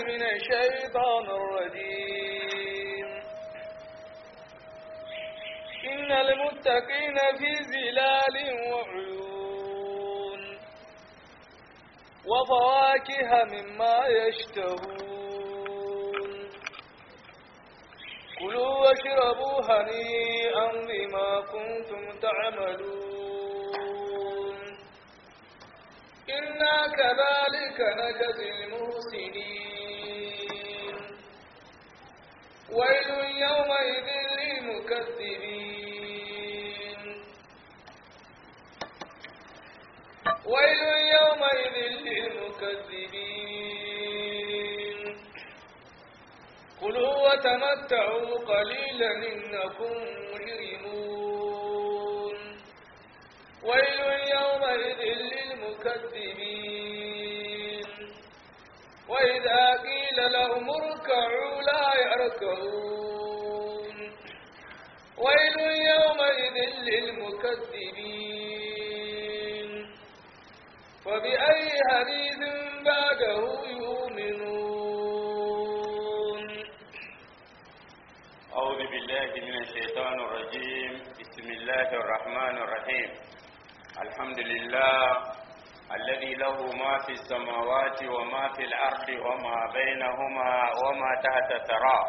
من الشيطان الرجيم إن المتقين في ظلال وعيون وفواكه مما يشتهون كلوا واشربوا هنيئا بما كنتم تعملون إنا كذلك نجزي المحسنين ويل يومئذ للمكذبين ويل يومئذ للمكذبين كلوا وتمتعوا قليلا إنكم مجرمون ويل يومئذ للمكذبين وإذا قيل لهم اركعوا لا يركعون ويل يومئذ للمكذبين فبأي حديث بعده يؤمنون أعوذ بالله من الشيطان الرجيم بسم الله الرحمن الرحيم الحمد لله الذي له ما في السماوات وما في الأرض وما بينهما وما تحت الثرى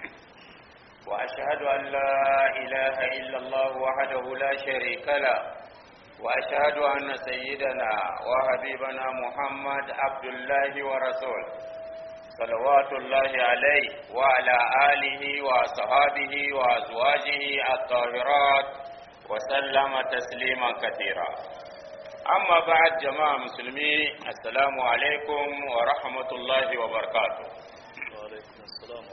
وأشهد أن لا إله إلا الله وحده لا شريك له وأشهد أن سيدنا وحبيبنا محمد عبد الله ورسوله صلوات الله عليه وعلى آله وصحابه وأزواجه الطاهرات وسلم تسليما كثيرا أما بعد جماعة مسلمين السلام عليكم ورحمة الله وبركاته وعليكم السلام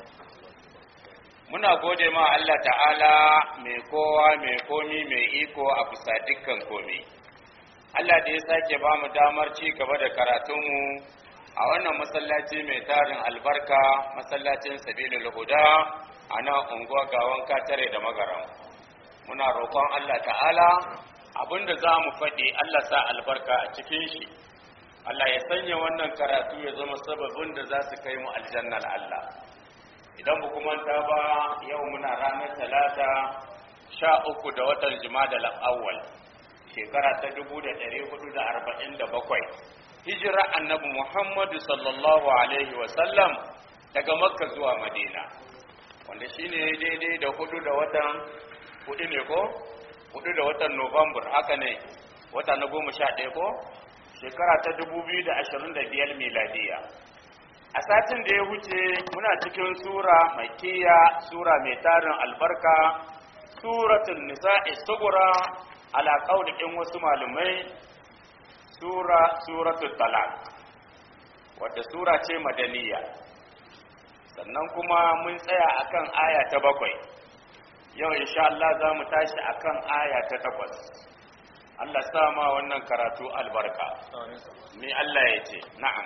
muna gode ma Allah ta'ala mai kowa mai komi mai iko a bisa dukkan komi Allah da ya sake ba mu damar ci gaba da karatunmu a wannan masallaci mai tarin albarka masallacin sabilul huda a nan unguwa gawan katare da magaran muna roƙon Allah ta'ala abinda za mu faɗi Allah sa albarka a cikin shi Allah ya sanya wannan karatu ya zama sababin da za su kai mu aljannar Allah idan ba kuma ta ba yau muna ranar talata sha uku da watan jima'a awwal shekara ta dubu da ɗari hudu da arba'in da bakwai hijira annabi muhammadu sallallahu alaihi wasallam daga makka zuwa madina wanda shine daidai da hudu da watan hudu ne ko hudu da watan november haka ne wata na goma sha ɗaya ko shekara ta dubu biyu da ashirin da biyar miladiya a satin da ya wuce muna cikin sura mai kiya sura mai tarin albarka suratul nisa'i sugura ala qaulikin wasu malumai sura suratul talaq wadda sura ce madaniya sannan kuma mun tsaya akan aya ta bakwai yau insha Allah za mu tashi akan aya ta takwas Allah sa ma wannan karatu albarka me Allah ya ce na'am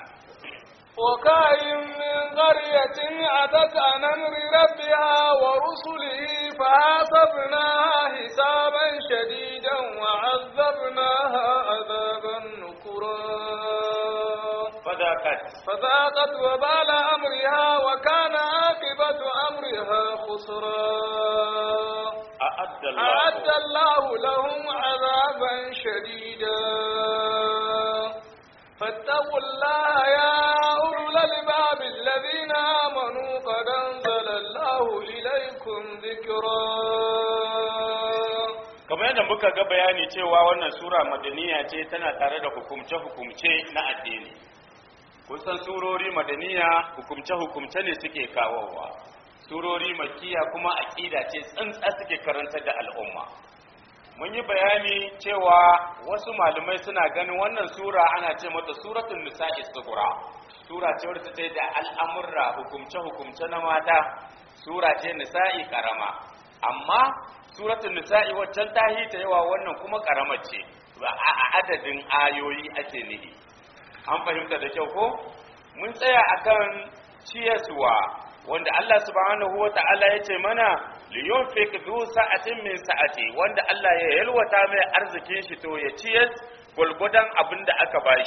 وكاين من قرية أتت عن أمر ربها ورسله فحاسبناها حسابا شديدا وعذبناها عذابا نكرا فذاقت فذاقت وبال أمرها وكان عاقبة أمرها خسرا أعد الله أعد الله لهم عذابا شديدا فاتقوا الله يا أولو الألباب الذين آمنوا قد أنزل الله إليكم ذكرا kamar yadda muka ga bayani cewa wannan sura madaniya ce tana tare da hukumce-hukumce na addini kusan surori madaniya hukumce-hukumce ne suke kawowa surori makiya kuma aƙida ce tsantsa suke karantar da al'umma mun yi bayani cewa wasu malamai suna ganin wannan sura ana ce mata suratul nisa'i sughra sura ce wadda ta da al'amurra hukumce-hukumce na mata sura ce nisa'i karama amma suratul nisa'i waccan ta ta yawa wannan kuma karamar ce a adadin ayoyi ake nihi an fahimta da kyau ko mun tsaya akan ciyaswa wanda Allah subhanahu wa ta'ala ya ce mana liyunfik zu sa'atin min sa'ati wanda Allah ya yalwata mai arzikin shi to ya ciyar gulgudan abin da aka bashi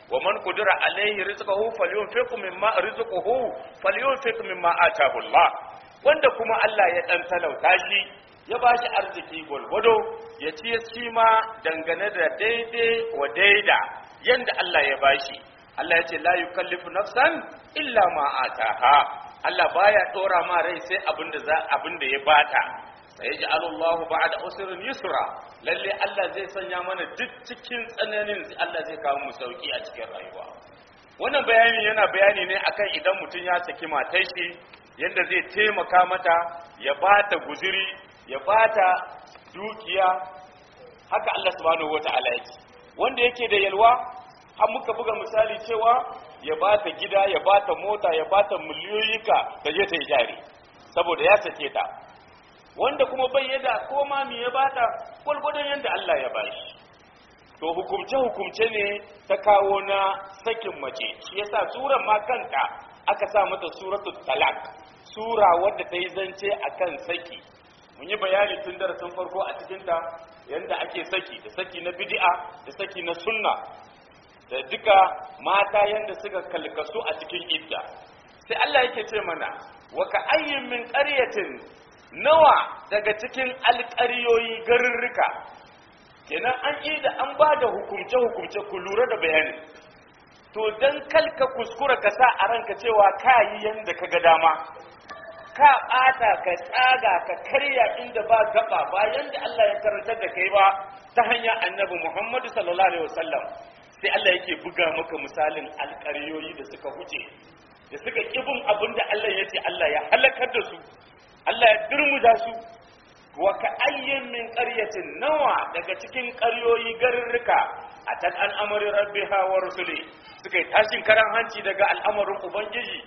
wa man qudira alaihi rizquhu falyunfiq mimma rizquhu falyunfiq mimma ataahu Allah wanda kuma Allah ya dan talauta shi ya bashi arziki gwargwado ya ci ya ci ma dangane da daidai wa daida yanda Allah ya bashi Allah ya ce la yukallifu nafsan illa ma ataha Allah baya dora ma rai sai abinda za abinda ya bata sai ji Allahu ba'da usrin yusra lalle Allah zai sanya mana duk cikin tsananin Allah zai kawo mu sauki a cikin rayuwa wannan bayani yana bayani ne akan idan mutum ya saki matar shi yanda zai taimaka mata ya bata guzuri ya bata dukiya haka Allah subhanahu wata'ala yake wanda yake da yalwa har muka buga misali cewa ya bata gida ya bata mota ya bata miliyoyika da je ta yi jari saboda ya sake ta wanda kuma bai yada ko ma me ya bata gwargwadon yadda Allah ya bashi to hukumce hukumce ne ta kawo na sakin mace shi yasa suran ma kanta aka sa mata suratul talak sura wadda ta yi zance akan saki mun yi bayani tun darasin farko a cikin ta yanda ake saki da saki na bid'a da saki na sunna da duka mata yanda suka kalkasu a cikin idda sai Allah yake ce mana wa ka ayyin min qaryatin nawa daga cikin alƙaryoyi garurruka kenan an yi da an ba da hukumce-hukumce ku lura da bayani to don kalka kuskura ka sa a ranka cewa ka yi yadda ka ga dama ka ɓata ka tsaga ka karya inda ba gaba ba yadda Allah ya karantar da kai ba ta hanyar annabi Muhammadu sallallahu alaihi wasallam sai Allah yake buga maka misalin alƙaryoyi da suka huce da suka kibin abin da Allah ya ce Allah ya halakar da su Allah ya durmuza su wa ka ayyin min qaryatin nawa daga cikin ƙaryoyi garurruka a tan al'amarin rabbiha wa rusuli suka yi tashin karan hanci daga al'amarin ubangiji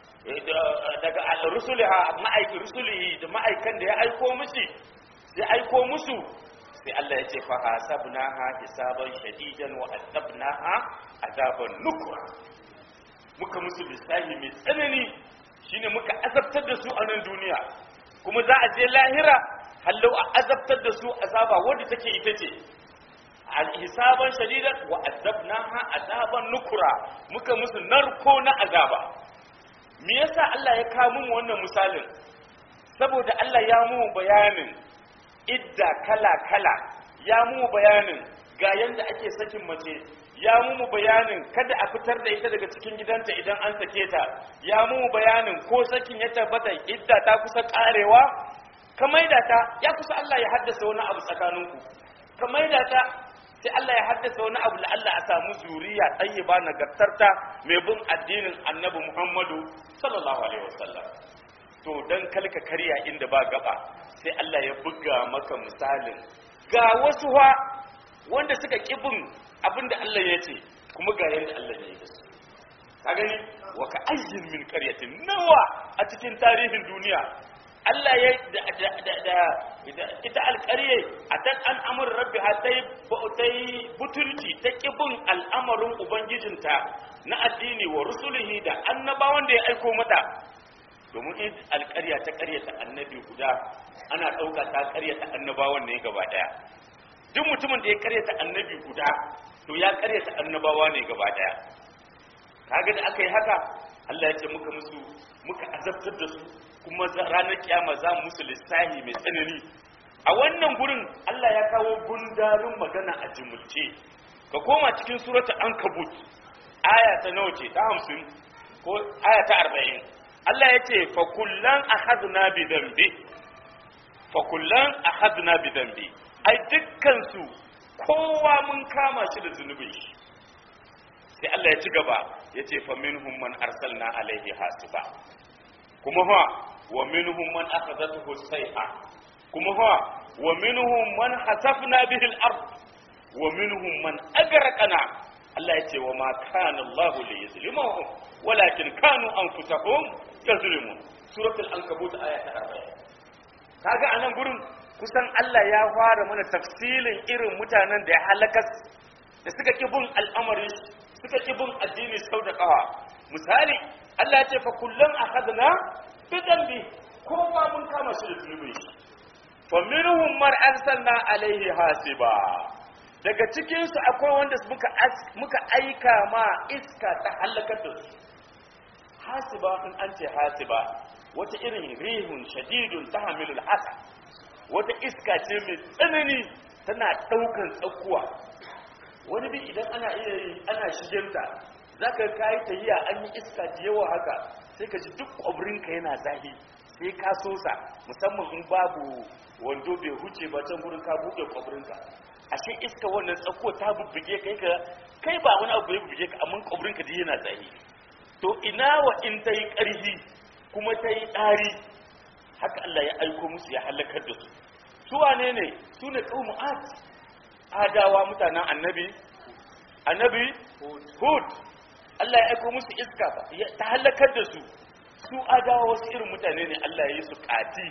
daga rusuliha ma'aikin rusulihi da ma'aikan da ya aiko musu ya aiko musu sai Allah ya ce fa hasabnaha hisaban shadidan wa azabnaha azaban nukra muka musu lissahi mai tsanani shine muka azabtar da su a nan duniya kuma za a je lahira hallau a azabtar da su azaba wanda take ita ce hisaban shadidan wa azabnaha azaban nukura muka musu narko na azaba me yasa Allah ya kawo mu wannan misalin saboda Allah ya mu bayanin idda kala kala ya mu bayanin ga yanda ake sakin mace ya mu bayanin kada a fitar da ita daga cikin gidanta idan an sake ta ya mu bayanin ko sakin ya tabbata idda ta kusa karewa ka maida ta ya kusa Allah ya haddasa wani abu tsakaninku ka maida ta sai Allah ya haddasa wani abu la Allah a samu zuriya tayyiba nagartarta mai bin addinin Annabi Muhammadu sallallahu alaihi wasallam to dan kalka karya inda ba gaba sai Allah ya buga maka misalin ga wasu ha wanda suka kibin abinda Allah ya ce kuma ga yanda Allah ya yi da su ka gani wa ka ayyin min qaryatin nawa a cikin tarihin duniya Allah ya da ita alƙarye a tan an amur rabbi ha ta yi butulci ta ƙibin al'amarin Ubangijinta na addini wa rusulihi da annabawan da ya aiko mata domin in alƙarya ta ƙaryata annabi guda ana ɗauka ta ƙaryata annabawan ne gaba ɗaya duk mutumin da ya ƙaryata annabi guda to ya ƙaryata annabawa ne gaba ɗaya kaga da aka yi haka Allah ya ce muka musu muka azabtar da su kuma ranar kiyama za mu musu lissahi mai tsanani a wannan gurin Allah ya kawo gundarin magana a jimulce ka koma cikin suratul ankabut aya ta nawa ce ta hamsin ko aya ta arba'in Allah ya ce fa kullan akhadna bi dambi fa kullan akhadna bi dambi ai dukkan su kowa mun kama shi da zunubin shi sai Allah ya ci gaba ya ce fa minhum man arsalna alaihi hasiba kuma ha wa minhum man akhadathu sayha kuma ha wa minhum man hasafna bihi al-ard wa minhum man agraqana Allah ya ce wa ma kana Allah li yuzlimuhum walakin kanu anfusahum yazlimun suratul ankabut aya ta 40 kaga anan gurin kusan Allah ya fara mana tafsilin irin mutanen da ya halakas da suka ki bin al'amari suka ki bin addini sau da kawa misali Allah ya ce fa kullum akhadna bi dambi kowa mun kama shi da zunubi fa minhum man arsalna alaihi hasiba daga cikinsu akwai wanda muka muka aika ma iska ta halakar da su hasiba in an ce hasiba wata irin rihun shadidun ta hamilul hasa wata iska ce mai tsanani tana ɗaukan tsakuwa wani bi idan ana iya yi ana shiginta za ka kayi tahiya an yi iska da yawa haka sai ka ji duk ƙwabrinka yana zahi sai ka sosa musamman in babu wando bai huce ba can gurin ka buɗe ƙwabrinka ashe iska wannan tsakuwa ta bubbuge kai ka kai ba wani abu ya bubbuge ka amma ƙwabrinka da yana zahi to ina wa in ta yi ƙarfi kuma ta yi ɗari haka Allah ya aiko musu ya halakar da su su wane ne su ne ƙaumu ad adawa mutanen annabi annabi hud Allah ya aiko musu iska ta halakar da su su adawa wasu irin mutane ne Allah ya yi su ƙati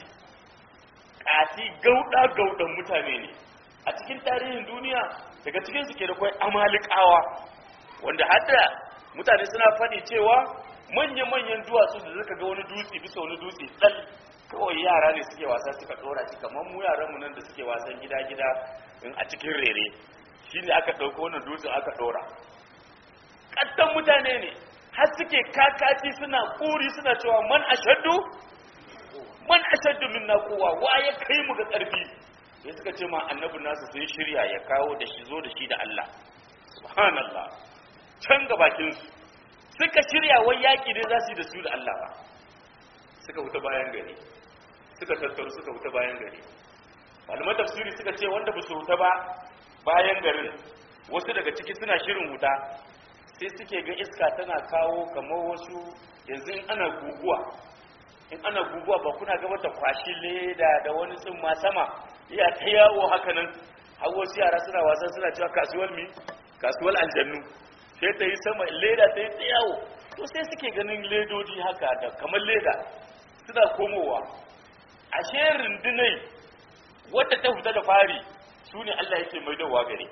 ƙati gauɗa gauɗan mutane ne a cikin tarihin duniya daga cikin su ke da kwai amalikawa wanda hadda mutane suna faɗi cewa manya-manyan duwatsu da suka ga wani dutse bisa wani dutse tsal kawai yara ne suke wasa suka ɗora shi kamar mu yaranmu nan da suke wasan gida-gida in a cikin rere shi ne aka ɗauko wannan dutse aka ɗora ƙattan mutane ne har suke kakaci suna ƙuri suna cewa man ashaddu man ashaddu min na kowa wa ya kai mu ga ƙarfi sai suka ce ma annabi nasu sun shirya ya kawo da shi zo da shi da Allah subhanallah can ga bakinsu suka shirya wai yaƙi ne za su yi da su da Allah ba suka wuta bayan gari suka tattaru suka wuta bayan gari malaman tafsiri suka ce wanda ba su wuta ba bayan garin wasu daga ciki suna shirin wuta sai suke ga iska tana kawo kamar wasu yanzu in ana guguwa in ana guguwa ba kuna gaba ta kwashi leda da wani tsumma sama iya ta yawo haka nan har wasu yara suna wasan suna cewa kasuwar mi kasuwar aljannu sai ta yi sama leda ta yi ta yawo to sai suke ganin ledodi haka da kamar leda suna komowa ashe rundunai wadda ta fita da fari su ne Allah yake mai dawa gare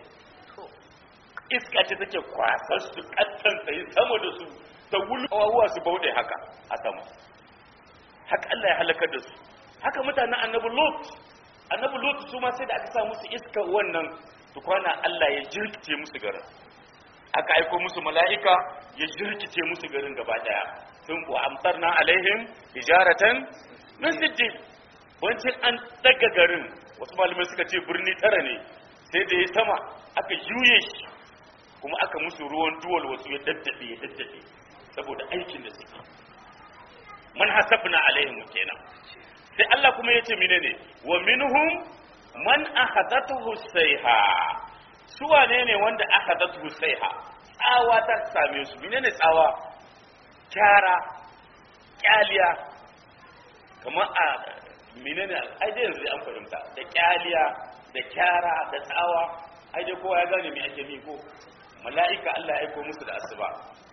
iska ce take kwasar su kattan ta yi sama da su ta wulwawa su bauɗe haka a sama haka Allah ya halakar da su haka mutanen annabi lot annabi lot su ma sai da aka sa musu iska wannan tukwana Allah ya jirkice musu garin aka aiko musu mala'ika ya jirkice musu garin gaba daya sun wa amtarna alaihim hijaratan min sijjin wancin an daga garin wasu malamai suka ce birni tara ne sai da ya sama aka juye shi kuma aka musu ruwan duwal wasu ya daddade ya daddade saboda aikin da suke man hasabna alaihim kenan sai Allah kuma yace menene wa minhum man ahadathu sayha su wane ne wanda ahadathu sayha tsawa ta same su menene tsawa kyara kyaliya kamar a menene ai dai yanzu an fahimta da kyaliya da kyara da tsawa ai dai kowa ya gane me ake mi ko mala'ika Allah ya aiko musu da asuba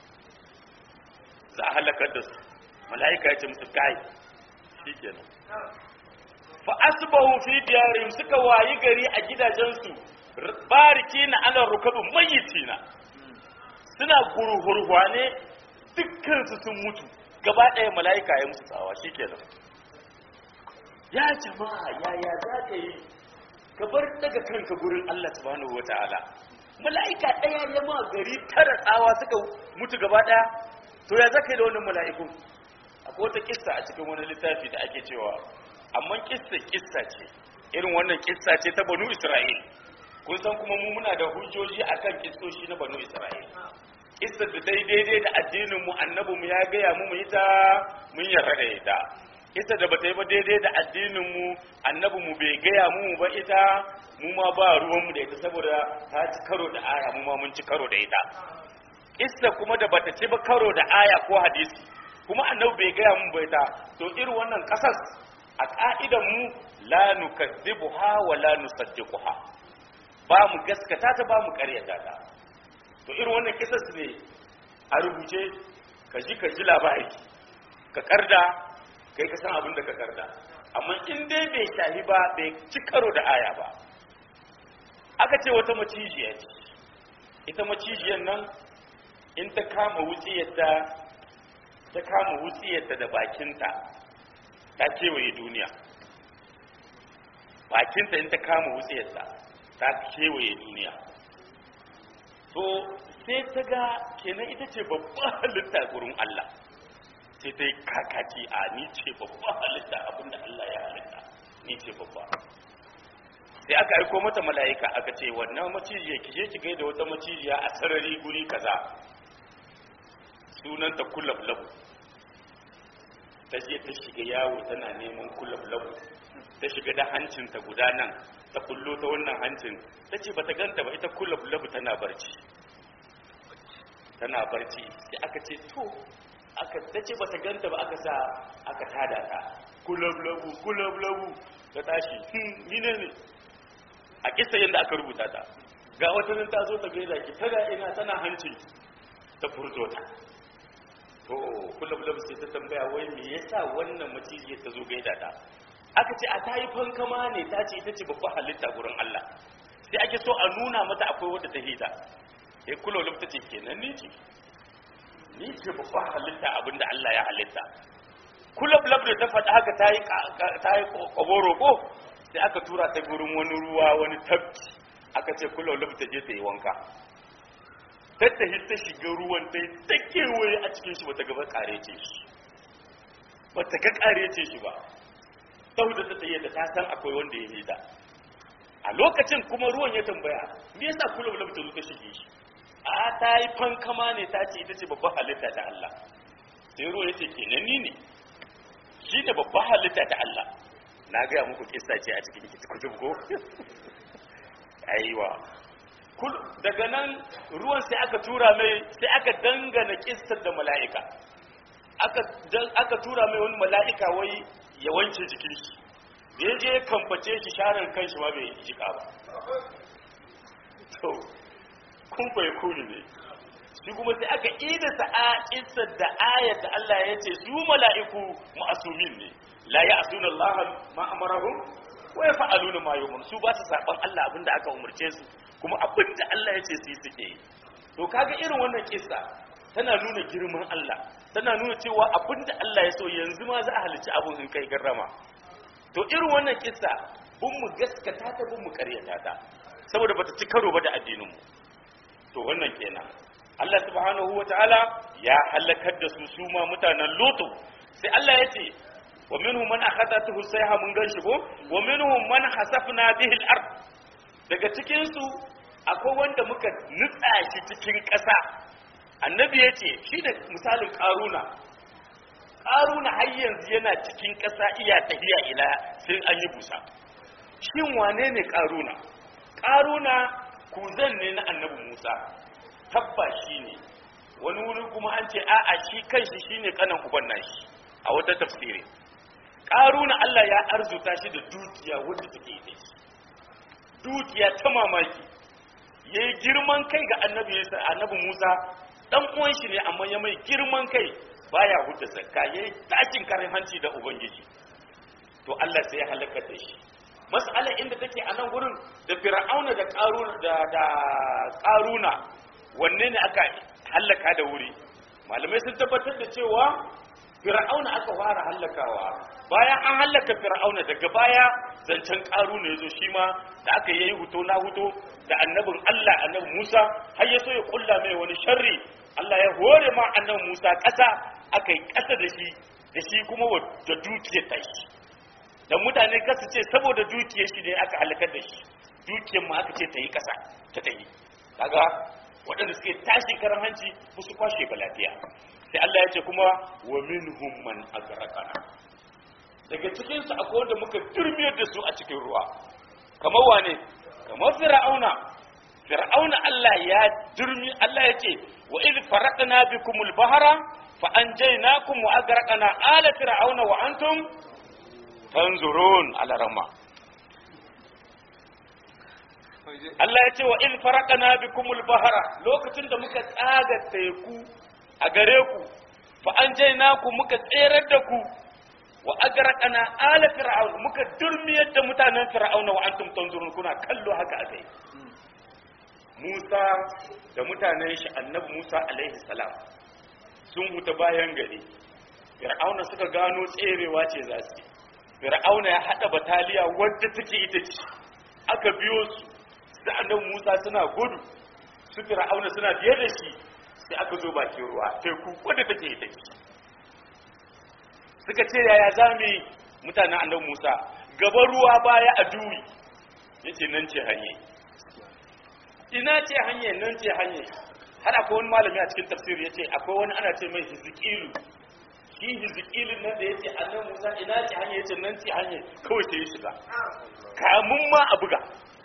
za a halakar da su mala'ika ya ce musu kai shikenan fa asbahu fi diyarihim suka wayi gari a gidajensu barikina ala rukabu mayyitina suna gurhurwane dukkan su sun mutu gaba ɗaya mala'ika ya musu tsawa shikenan ya jama'a yaya za ka yi ka bar daga kanka gurin Allah subhanahu wataala mala'ika ɗaya ya ma gari tara tsawa suka mutu gaba ɗaya to ya zaka yi da wannan mala'iku akwai wata kissa a cikin wani littafi da ake cewa amma kissa kissa ce irin wannan kissa ce ta banu isra'il kun san kuma mu muna da hujjoji akan kissoshi na banu isra'il kissar da dai daidai da addinin mu annabi mu ya gaya mu mu ita mun yarda da ita kissa da bata yi ba daidai da addinin mu annabi mu bai gaya mu ba ita mu ma ba ruwan mu da ita saboda ta ci karo da aya mu ma mun ci karo da ita kissa kuma da bata ci ba karo da aya ko hadisi kuma annabi bai gaya mun bai ta to irin wannan kasas a ka'idan mu la nukazzibuha wa la nusaddiquha ba mu gaskata ta ba mu karyata ta to irin wannan kisas ne a rubuce ka ji ka ji labari ka karda kai ka san abin da ka karda amma in dai bai shahi ba bai ci karo da aya ba aka ce wata macijiya ce ita macijiyar nan in ta kama wutsiyarta ta kama wutsiyarta da bakinta ta kewaye duniya bakinta in ta kama wutsiyarta ta kewaye duniya to sai ta ga kenan ita ce babban halitta gurin Allah sai ta yi kakaci a ni ce babban halitta abinda Allah ya halitta ni ce babba sai aka aiko mata mala'ika aka ce wannan macijiya ki je ki gaida wata macijiya a sarari guri kaza sunanta kulablabu ta je ta shiga yawo tana neman kulablabu ta shiga da hancinta guda nan ta kullo ta wannan hancin ta ce bata ganta ba ita kulablabu tana barci tana barci sai aka ce to aka ta ce bata ganta ba aka sa aka tada ta kulablabu kulablabu ta tashi hmm ni ne ne a kisa yadda aka rubuta ta ga wata nan ta zo ta gaida ki tana ina tana hancin ta furto ta to kulablabu sai ta tambaya wai me yasa wannan maciji ta zo gaida ta aka ce a tayi fankama ne ta ce ita ce babban halitta gurin Allah sai ake so a nuna mata akwai wadda ta hita ya kulablabu ta ce kenan ni ce ni ce babban halitta abinda Allah ya halitta kulablabu da ta faɗa haka ta yi ta yi koboro ko sai aka tura ta gurin wani ruwa wani tabki aka ce kulablabu ta je ta yi wanka tattahi ta shiga ruwan ta yi ta kewaye a cikin shi bata gaba kare ce shi bata ga kare ce shi ba saboda ta tsaye da ta san akwai wanda ya hida a lokacin kuma ruwan ya tambaya me yasa kula bula ta zo ta shige shi a ta yi fankama ne ta ce ita ce babban halitta ta Allah sai ruwa ya ce kenan ni ne shi ne babban halitta ta Allah na gaya muku kissa ce a cikin kutub ko aiwa daga nan ruwan sai aka tura mai sai aka dangana kissar da mala'ika aka tura mai wani mala'ika wai ya wanke jikin shi da ya je kamface shi sharar kan shi ma bai jika ba to kun bai kuni ne shi kuma sai aka ida sa'a kissar da ayat da Allah ya ce su mala'iku ma'asumin ne la ya asuna Allah ma amarahum wa yaf'aluna ma yu'mar su ba su saban Allah abinda aka umurce su kuma abinda Allah ya ce su yi suke yi to kaga irin wannan kissa tana nuna girman Allah tana nuna cewa abinda Allah ya so yanzu ma za a halicci abun in kai garrama to irin wannan kissa bun mu gaskata ta bun mu karyata ta saboda bata ci karo ba da addinin mu to wannan kenan Allah subhanahu wataala ya halakar da su su ma mutanen Lutu sai Allah ya ce wa minhum man akhadathu sayha mun ganshi ko wa minhum man hasafna bihi al-ard daga cikin su akwai wanda muka nutsa shi cikin ƙasa annabi ya ce shi da misalin ƙaruna ƙaruna har yanzu yana cikin ƙasa iya tafiya ila sai an yi busa shin wane ne ƙaruna ƙaruna kuzan ne na annabi musa tabba shi ne wani wuri kuma an ce a'a shi kanshi shi ne kanan uban nashi a wata tafsiri ƙaruna allah ya arzuta shi da dukiya wadda take da shi dukiya ta mamaki ya yi girman kai ga annabi musa dan uwan shi ne amma ya mai girman kai baya huta zakka yayi takin karin hanci da ubangiji to Allah sai ya halaka da shi mas'ala inda take a nan gurin da fir'auna da qaruna da da qaruna wanne ne aka halaka da wuri malamai sun tabbatar da cewa fir'auna aka fara halakawa bayan an halaka fir'auna daga baya zancen qaruna yazo shi ma da aka yayi huto na huto da annabin Allah annabi Musa har ya so ya kulla mai wani sharri Allah ya hore ma annabi Musa ƙasa aka yi ƙasa da shi da shi kuma da dukiyar ta shi da mutane kasu ce saboda dukiyar shi ne aka halakar da shi dukiyar ma aka ce ta yi ƙasa ta ta yi kaga waɗanda suke tashi karan hanci musu kwashe ba lafiya sai Allah ya ce kuma wa minhum man agraqana daga cikin su akwai wanda muka turmiyar da su a cikin ruwa kamar wane kamar fir'auna fir'auna Allah ya durmi Allah ya ce wa idh faraqna bikumul bahra fa anjaynakum wa agraqna ala fir'auna wa antum tanzurun ala rama Allah ya ce wa idh faraqna bikumul bahra lokacin da muka tsaga teku a gare ku fa anjaynakum muka tserar da ku wa agraqna ala fir'auna muka durmiyar da mutanen fir'auna wa antum tanzurun kuna kallo haka akai Musa da mutanen shi annabi Musa alaihi salam sun huta bayan gari Fir'auna suka gano tserewa ce za su Fir'auna ya hada bataliya wadda take ita ce aka biyo su da annabi Musa suna gudu su fir'auna suna biye da shi sai aka zo bakin ruwa teku wadda take ita ce suka ce yaya za mu yi mutanen annabi Musa gaba ruwa baya a duwi yace nan ce hanye ina ce hanye nan ce hanye har akwai wani malami a cikin tafsir yace akwai wani ana ce mai hizqilu shi hizqilin nan da yace annabi Musa ina ce hanye yace nan ce hanye kawai sai ya shiga kamun ma a buga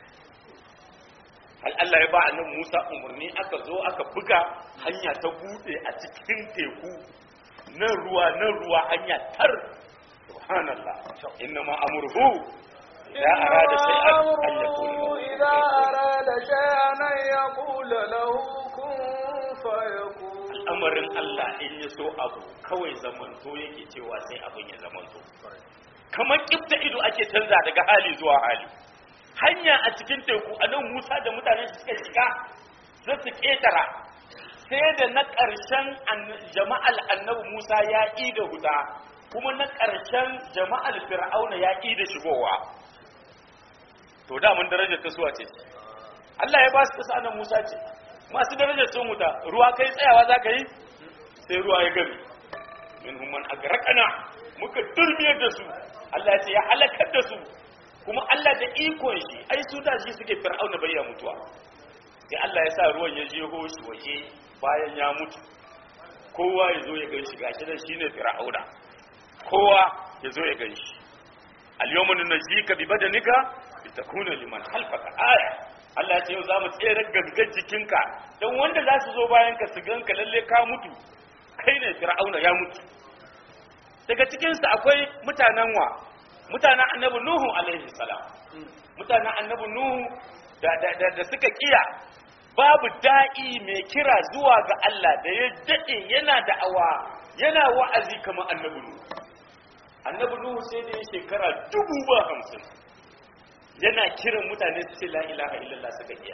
hal Allah ya ba annabi Musa umarni aka zo aka buga hanya ta bude a cikin teku nan ruwa nan ruwa hanya tar subhanallah inna ma amruhu idza arada shay'an an yaqula إذا أراد شيئا أن يقول له كن فيكون al'amarin Allah in ya so abu kawai zamanto yake cewa sai abin ya zamanto kamar kifta ido ake canza daga hali zuwa hali hanya a cikin teku a nan Musa da mutanen shi suka shiga za su ketara sai da na ƙarshen an- jama'al annabi Musa ya ƙi da huda kuma na ƙarshen jama'al fir'auna ya ƙi da shigowa to da mun darajar ta suwa ce Allah ya ba su kasa annabi Musa ce masu darajar sun wuta ruwa kai tsayawa za ka yi sai ruwa ya gami min humman agraqana muka durmiyar da su Allah ya ce ya halakar da su kuma Allah da ikon shi ai su da shi suke fir'auna bayya mutuwa sai Allah ya sa ruwan ya jeho shi waje bayan ya mutu kowa ya zo ya gan shi gashi da shine fir'auna kowa ya zo ya gan shi al-yawma nunjika bi badanika litakuna liman khalfaka aya Allah ya ce yau zamu tsere gangan jikinka dan wanda za su zo bayan ka su ganka lalle ka mutu kai ne fir'auna ya mutu daga cikin su akwai mutanen wa mutanen annabi nuhu alaihi salam mutanen annabi nuhu da da da, da suka kiya babu da'i mai kira zuwa ga Allah da ya dade yana da'awa yana wa'azi kamar annabi nuhu annabi nuhu sai da ya shekara dubu ba hamsin yana kiran mutane su ce la ilaha illallah suka iya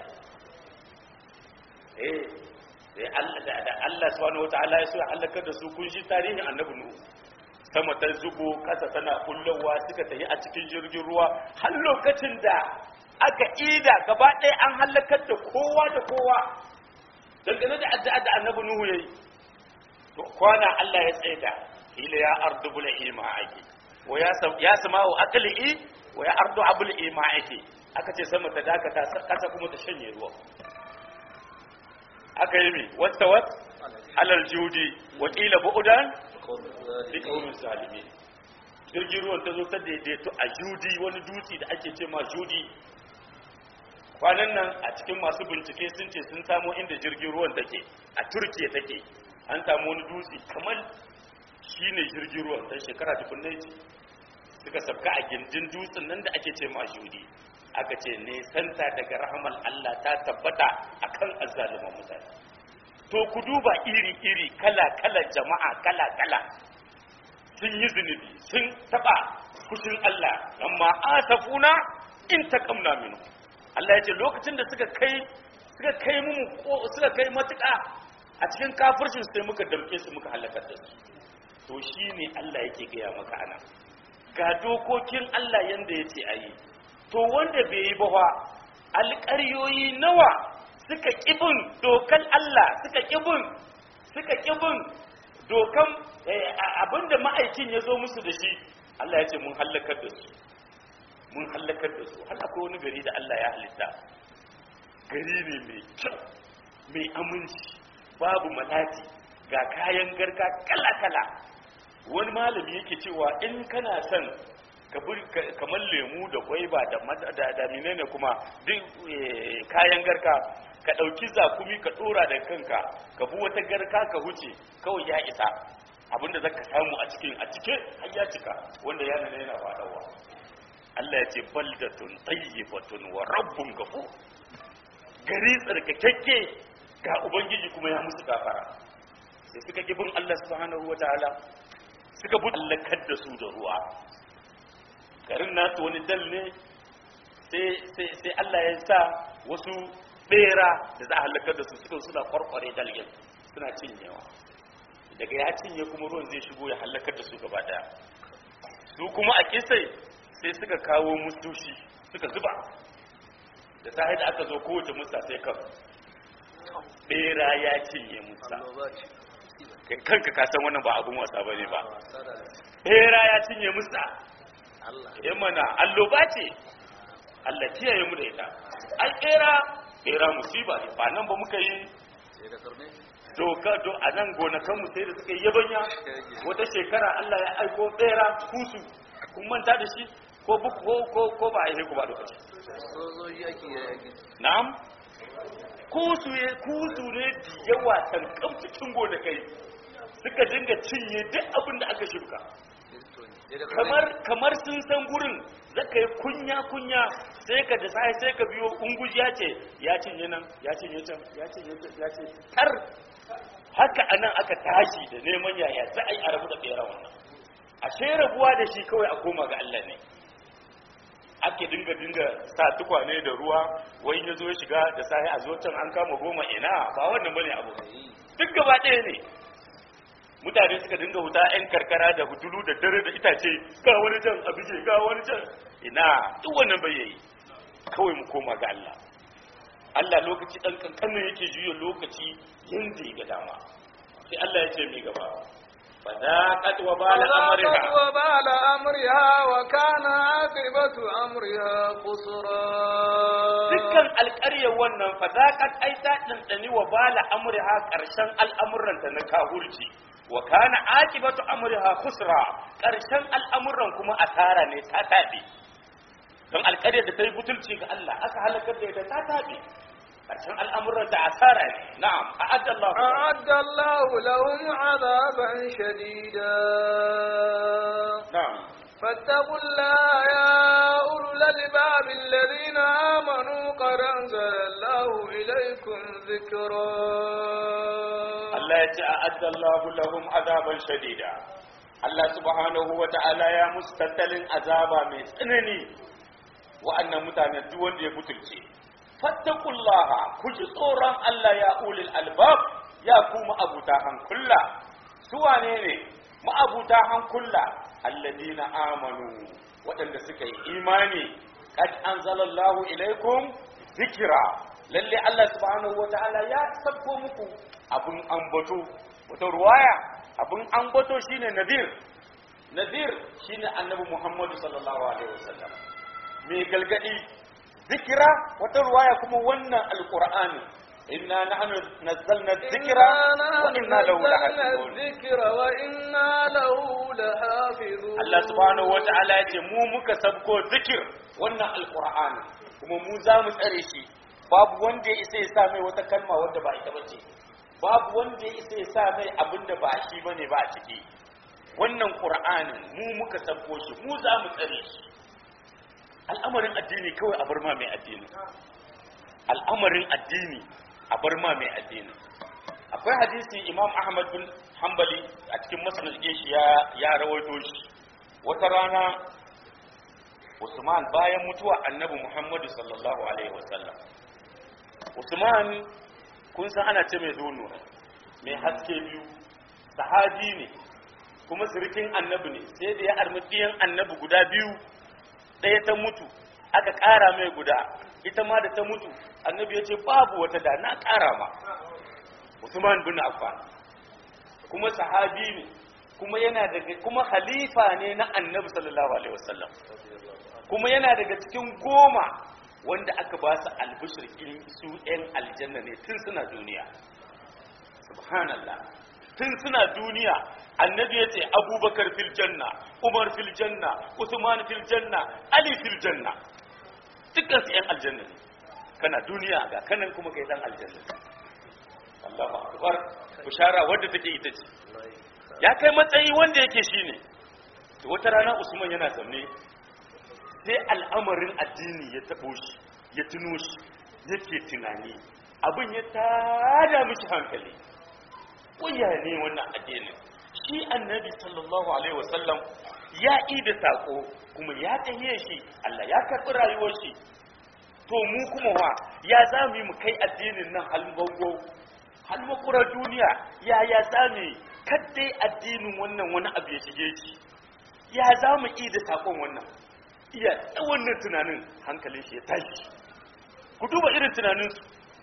eh sai Allah da da Allah subhanahu wataala ya so ya halaka da su kun shi tarihin annabi nuhu sama ta zubo kasa tana kullowa suka tafi a cikin jirgin ruwa har lokacin da aka ida gaba ɗaya an halakar da kowa da kowa dangane da addu'a da annabi nuhu yayi to kwana Allah ya tsaida ila ya ardu bul ima'aki wa ya sam ya sama'u aqli wa ya ardu abul ima'aki aka ce sama ta dakata kasa kuma ta shanye ruwa aka yi mi wata wat alal judi wa qila bu'dan li qaumin zalimin jirgin ruwan ta zo ta daidaito a judi wani dutse da ake ce ma judi kwanan nan a cikin masu bincike sun ce sun samo inda jirgin ruwan take a turkiya take an samu wani dutse kamar shi ne jirgin ruwan dan shekara tukunai ce suka sabka a gindin dutsen nan da ake ce ma judi aka ce ne santa daga rahamal Allah ta tabbata akan azzaluman mutane to ku duba iri-iri kala-kala jama'a kala-kala sun yi zunubi sun taba kushin Allah amma asafuna in taqamna minhu Allah ya ce lokacin da suka kai suka kai mu suka kai matuƙa a cikin kafircin sai muka damke su muka halakar da su to shine Allah yake gaya maka ana ga dokokin Allah yanda yace ayi to wanda bai yi ba fa alƙaryoyi nawa suka kibin dokan Allah suka kibin suka kibin dokan abinda ma'aikin ya zo musu da shi Allah ya ce mun halakar da su mun hallakar da su har akwai wani gari da Allah ya halitta gari ne mai kyau mai aminci babu malati ga kayan garka kala-kala wani malami yake cewa in kana son kamar lemu da gwaiba da da menene kuma duk kayan garka ka ɗauki zakumi ka ɗora da kanka ka bi wata garka ka huce kawai ya isa abinda zaka samu a cikin a cike har ya cika wanda yana yana faɗawa Allah ya ce baldatun tayyibatun wa rabbun ghafur gari tsarkakakke ga ubangiji kuma ya musu gafara sai suka ki bin Allah subhanahu wataala suka bi allakar da su da ruwa garin nasu wani dal ne sai sai sai Allah ya sa wasu bera da za a halakar da su suka suna kwarkware dalgin suna cinyewa daga ya cinye kuma ruwan zai shigo ya halakar da su gaba daya su kuma a kisai sai suka kawo mustoshi suka zuba da sahi da aka zo kowace musta sai kan bera ya cinye musa annoba ce kai kanka ka san wannan ba abun wasa bane ba wasa da bera ya cinye musa Allah eh mana alloba ce Allah kiyaye mu da ita ai bera bera musiba ne ba nan ba muka yi sai da karne doka do a nan gonakan mu sai da suka yi yabanya wata shekara Allah ya aiko bera kusu kun manta da shi ko bu ko ko ko ba a yi ku ba lokaci sojoji yaki ya yaki na'am kusu ne kusu ne da yawa tankam cikin gonakai suka dinga cinye duk abin da aka shuka kristo ne sai da kamar kamar sun san gurin zaka yi kunya kunya sai ka da sai sai ka biyo ungujiya ce ya cinye nan ya cinye can ya cinye can ya ce tar haka anan aka tashi da neman yaya za a yi a rabu da bera wannan ashe rabuwa da shi kawai a koma ga Allah ne ake dinga dinga sa tukwane da ruwa wai ya zo ya shiga da sahi a zo can an kama goma ina ba wannan bane abu duk gaba ɗaya ne mutane suka dinga huta 'yan karkara da hudulu da dare da itace ga wani can a bige ga wani can ina duk wannan bai yayi kawai mu koma ga Allah Allah lokaci dan kankanin yake juya lokaci yanda ya ga dama sai Allah ya ce mai gaba fadaqat wa bala amriha فذاقت وبال أمرها وكان عاقبة أمرها خسرا dukkan alƙaryar wannan fadaqat ai ta dandani wa bala amriha karshen al'amuranta na kahurci wa kana akibatu amriha khusra karshen al'amuran kuma asara ne ta tabi don alƙaryar da ta yi butulci ga Allah aka halakar da ita ta tabi karshen al'amuran ta asara ne na'am a'adda Allah أعد الله لهم عذابا شديدا na'am فاتقوا الله يا أولو الألباب الذين آمنوا قد أنزل الله إليكم ذكرا Allah ya ce a'adda Allah lahum azaban shadida Allah subhanahu wa ta'ala ya musu tattalin azaba mai tsanani wa'annan mutane duk wanda ya butulce fattakullaha ku ji tsoron Allah ya ulil albab ya ku ma'abuta hankulla su wane ne ma'abuta hankulla alladina amanu waɗanda suka yi imani qad anzalallahu ilaikum zikira lalle Allah subhanahu wataala ya sabko muku abun ambato wata ruwaya abun ambato shine nadir nadir shine annabi Muhammad sallallahu alaihi wasallam mai galgadi zikira wata ruwaya kuma wannan alqur'ani inna nahnu nazzalna dhikra wa inna lahu lahafizun الذكر وإنا له لحافظون Allah subhanahu wata'ala ya ce mu muka sabko zikir wannan alqur'ani kuma mu za mu tsare shi babu wanda ya isa ya sa mai wata kalma wanda ba ita bace babu wanda ya isa ya sa mai abin da ba shi bane ba a ciki wannan qur'anin mu muka sabko shi mu za mu tsare shi al'amarin addini kawai a bar ma mai addini al'amarin addini a bar ma mai addini akwai hadisi imam ahmad bin hanbali a cikin masnad shi ya ya rawaito shi wata rana usman bayan mutuwa annabi muhammadu sallallahu alaihi wasallam usman kun san ana ce mai zono mai haske biyu sahabi ne kuma sirikin annabi ne sai da ya armi ɗiyan annabi guda biyu ɗaya ta mutu aka ƙara mai guda ita ma da ta mutu annabi ya ce babu wata da na ƙara ma Usman bin Affan kuma sahabi ne kuma yana daga kuma khalifa ne na Annabi sallallahu alaihi wasallam kuma yana daga cikin goma wanda aka ba su albishir su ɗan aljanna ne tun suna duniya subhanallah tun suna duniya annabi ya ce abubakar fil janna umar fil janna usman fil janna ali fil janna dukkan su ‘yan aljanna ne kana duniya ga kanan kuma kai dan aljanna ne Allahu akbar bishara wadda take ita ce ya kai matsayi wanda yake shine to wata rana Usman yana zaune sai al'amarin addini ya tabo shi ya tuno shi yake tunani abin ya tada mishi hankali waya ne wannan addinin shi annabi sallallahu alaihi wasallam ya ida sako kuma ya tahiye shi Allah ya karɓi rayuwar shi to mu kuma wa ya za mu yi mu kai addinin nan halbango halmakura duniya ya ya za mu yi kaddai addinin wannan wani abu ya shige shi ya za mu ida sakon wannan iya wannan tunanin hankalin shi ya tashi ku duba irin tunaninsu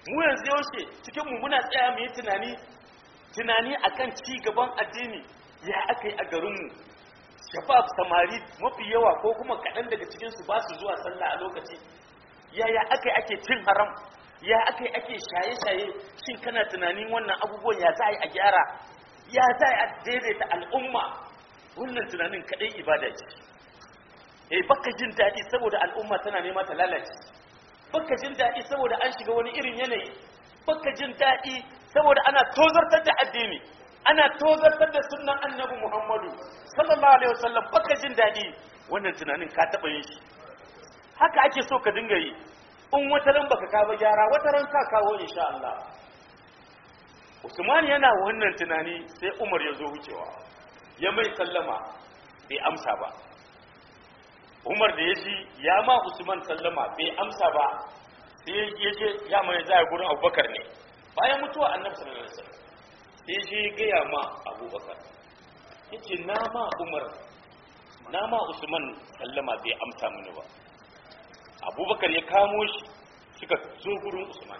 mu yanzu yaushe cikin mu muna tsaya mu yi tunani tunani akan ci gaban addini ya aka yi a garinmu shabab samari mafi yawa ko kuma kaɗan daga cikinsu ba su zuwa sallah a lokaci yaya aka yi ake cin haram ya aka yi ake shaye-shaye shin kana tunanin wannan abubuwan ya za a yi a gyara ya za a daidaita al'umma wannan tunanin kaɗai ibada ce eh baka jin daɗi saboda al'umma tana nema ta lalace baka jin daɗi saboda an shiga wani irin yanayi baka jin daɗi saboda ana tozartar da addini ana tozartar da sunnan annabi muhammadu sallallahu alaihi wasallam baka jin daɗi wannan tunanin ka taɓa yin shi haka ake so ka dinga yi in wata ran baka kawo gyara wata ran ka kawo insha Allah Usman yana wannan tunani sai Umar ya zo wucewa ya mai sallama bai amsa ba Umar da ya ji ya ma Usman sallama bai amsa ba sai ya je ya mai zai gurin Abubakar ne bayan mutuwa Annabi sallallahu alaihi wasallam sai je gaya ma Abubakar yace na ma Umar na ma Usman sallama bai amsa mini ba Abubakar ya kamo shi suka zo gurin Usman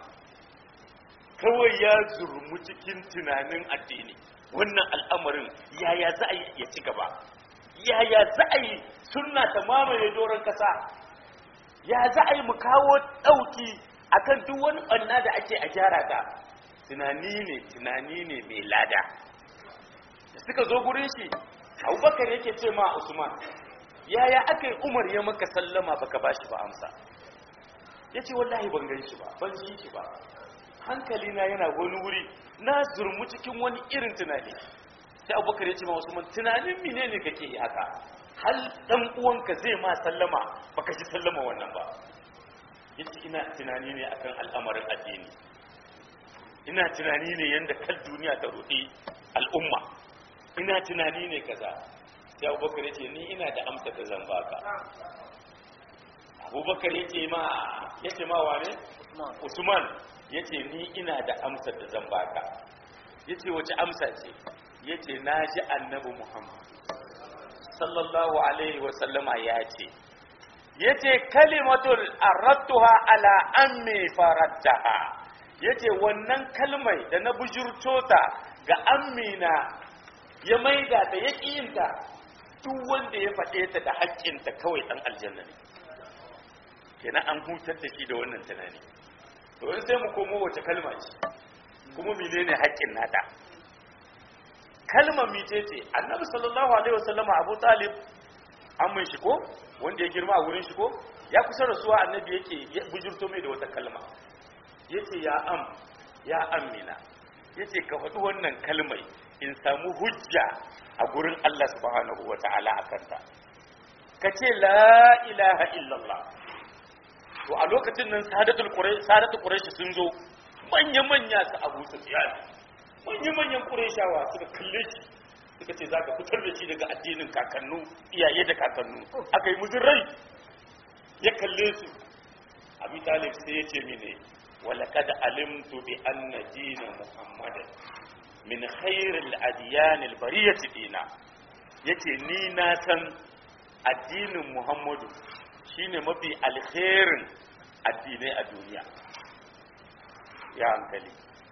kawai ya zurmu cikin tunanin addini wannan al'amarin yaya za a yi ya ci gaba yaya za a yi sunna ta mamaye doron kasa ya za a yi mu kawo ɗauki akan duk wani ɓanna da ake a gyara ta tunani ne tunani ne mai lada da suka zo gurin shi abubakar yake ce ma usman yaya aka yi umar ya maka sallama baka bashi ba amsa ya ce wallahi ban gan shi ba ban ji shi ba hankali na yana wani wuri na zurmu cikin wani irin tunani sai abubakar ya ce ma usman tunanin mine ne kake yi haka hal dan uwanka zai ma sallama baka ji sallama wannan ba yace ina tunani ne akan al'amarin addini ina tunani ne yanda kal duniya ta rudi al'umma ina tunani ne kaza sai abubakar ya ce ni ina da amsa da zan baka abubakar ya ce ma ya ce ma wane usman ya ce ni ina da amsa da zan baka ya ce wace amsa ce ya ce na ji annabi muhammad sallallahu alaihi wasallama ya ce ya ce kalimatul arattuha ala ammi farattaha ya ce wannan kalmai da na bujurto ta ga ammina ya maida ta ya ƙiyinta duk wanda ya faɗe ta da haƙƙinta kawai ɗan aljanna ne kenan an hutar da shi da wannan tunani to in sai mu komo wace kalma ce kuma menene haƙƙin nata kalmar mice ce annabi sallallahu alaihi wasallama abu talib an mun shi ko wanda ya girma a wurin shi ko ya kusa rasuwa annabi yake bujurto mai da wata kalma yace ya am ya amina yace ka faɗi wannan kalmai in samu hujja a gurin Allah subhanahu wa ta'ala a kanta ka ce la ilaha illallah to a lokacin nan sadatul quraish sadatul quraish sun zo manya manya su Abu Sufyan manya manyan qurayshawa suka kalle shi suka ce zaka fitar da shi daga addinin kakannu iyaye da kakannu aka yi muzin rai ya kalle su Abi Talib sai ya ce mine ولقد علمت بأن دين محمد min khairil adiyanil bariyati dina yace ni na san addinin Muhammadu shine mafi alkhairin addinai a duniya ya hankali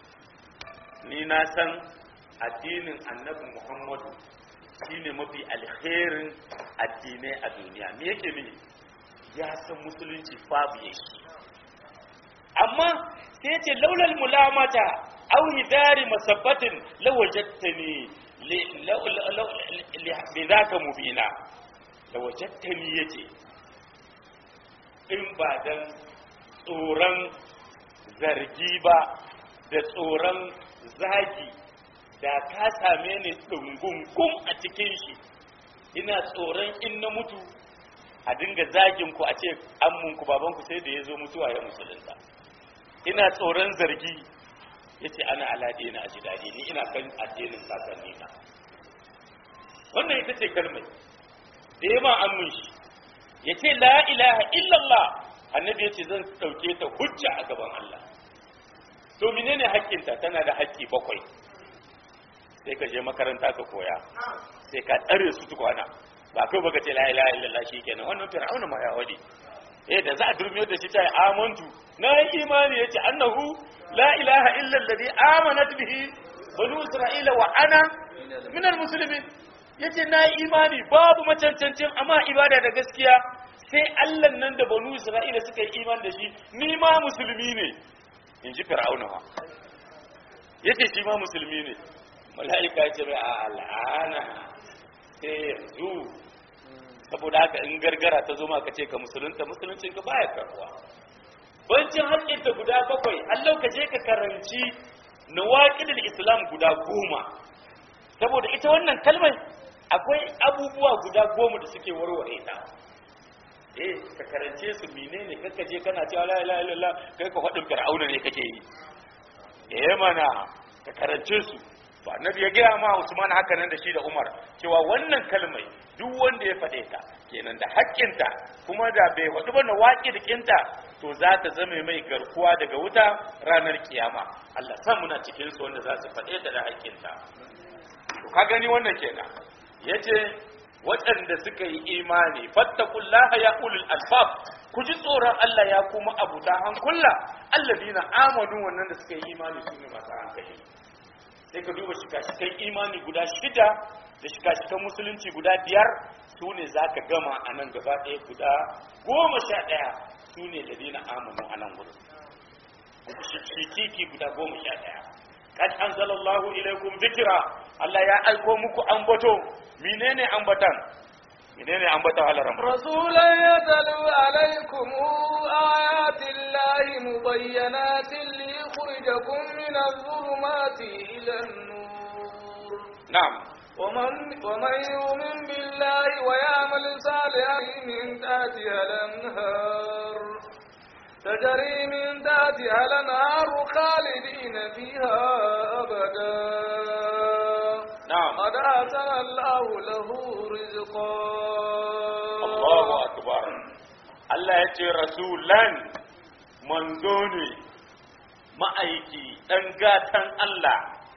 ni na san addinin annabi Muhammadu shine mafi alkhairin addinai a duniya me yake mini ya san musulunci babu yake amma sai ce laulal mulamata aw hidari masabbatin lawajadtani li zaka mubina lawajadtani yace in ba dan tsoron zargi ba da tsoron zagi da ka same ni dungungun a cikin shi ina tsoron in na mutu a dinga zagin ku a ce ammunku babanku sai da ya zo mutuwa ya musulunta ina tsoron zargi ya ce ana alaɗe na aji daɗi ni ina kan addinin kakanni na wannan ita ce kalmai da ya ma an shi ya ce la ilaha illallah annabi ya ce zan ɗauke ta hujja a gaban Allah to menene haƙƙinta tana da haƙƙi bakwai sai ka je makaranta ka koya sai ka tsare su tukwana ba kai baka ce la ilaha illallah shikenan wannan fir'auna ma ya wadi eh da za a durmiyar da shi ta amantu na yi imani yace annahu la ilaha illa alladhi amanat bihi banu isra'ila wa ana min almuslimin yace na yi imani babu macancancin amma ibada da gaskiya sai Allah nan da banu isra'ila suka yi imani da shi ni ma musulmi ne in ji fir'auna ma yace shi ma musulmi ne mala'ika yace mai al'ana sai yanzu saboda haka in gargara ta zo maka ce ka musulunta musuluncin ka baya karuwa bancin haƙƙin ta guda bakwai Allah ka je ka karanci nawaqidul islam guda goma saboda ita wannan kalmar akwai abubuwa guda goma da suke warware ta eh ka karance su menene kaka je kana cewa la ilaha illallah kai ka faɗin fir'auna ne kake yi eh mana ka karance su to annabi ya gaya ma Usman haka nan da shi da Umar cewa wannan kalmai duk wanda ya faɗe ta kenan da haƙƙinta kuma da bai faɗi ba na waƙi da ƙinta to za ta zame mai garkuwa daga wuta ranar kiyama Allah san muna cikin su wanda za su faɗe ta da haƙƙinta to ka gani wannan kenan yace waɗanda suka yi imani fattakullaha ya ulul albab ku ji tsoron Allah ya kuma abuta hankula alladina amanu wannan da suka yi imani su ne masu hankali sai ka duba shika-shikan imani guda shida da shika-shikan musulunci guda biyar su ne za ka gama a nan gaba ɗaya guda goma sha ɗaya su ne ladina amanu a nan wurin shikiki guda goma sha ɗaya kad anzalallahu ilaikum dhikra Allah ya aiko muku ambato menene ambatan menene ambatan halaran رسولا يتلو عليكم آيات الله مبينات ليخرجكم من الظلمات إلى النور na'am ومن, ومن يؤمن بالله ويعمل صالحا من تحتها الأنهار تجري من تحتها الأنهار خالدين فيها أبدا na'am قد أحسن الله له رزقا Allahu akbar Allah ya ce rasulan manzo ne ma'aiki dan gatan Allah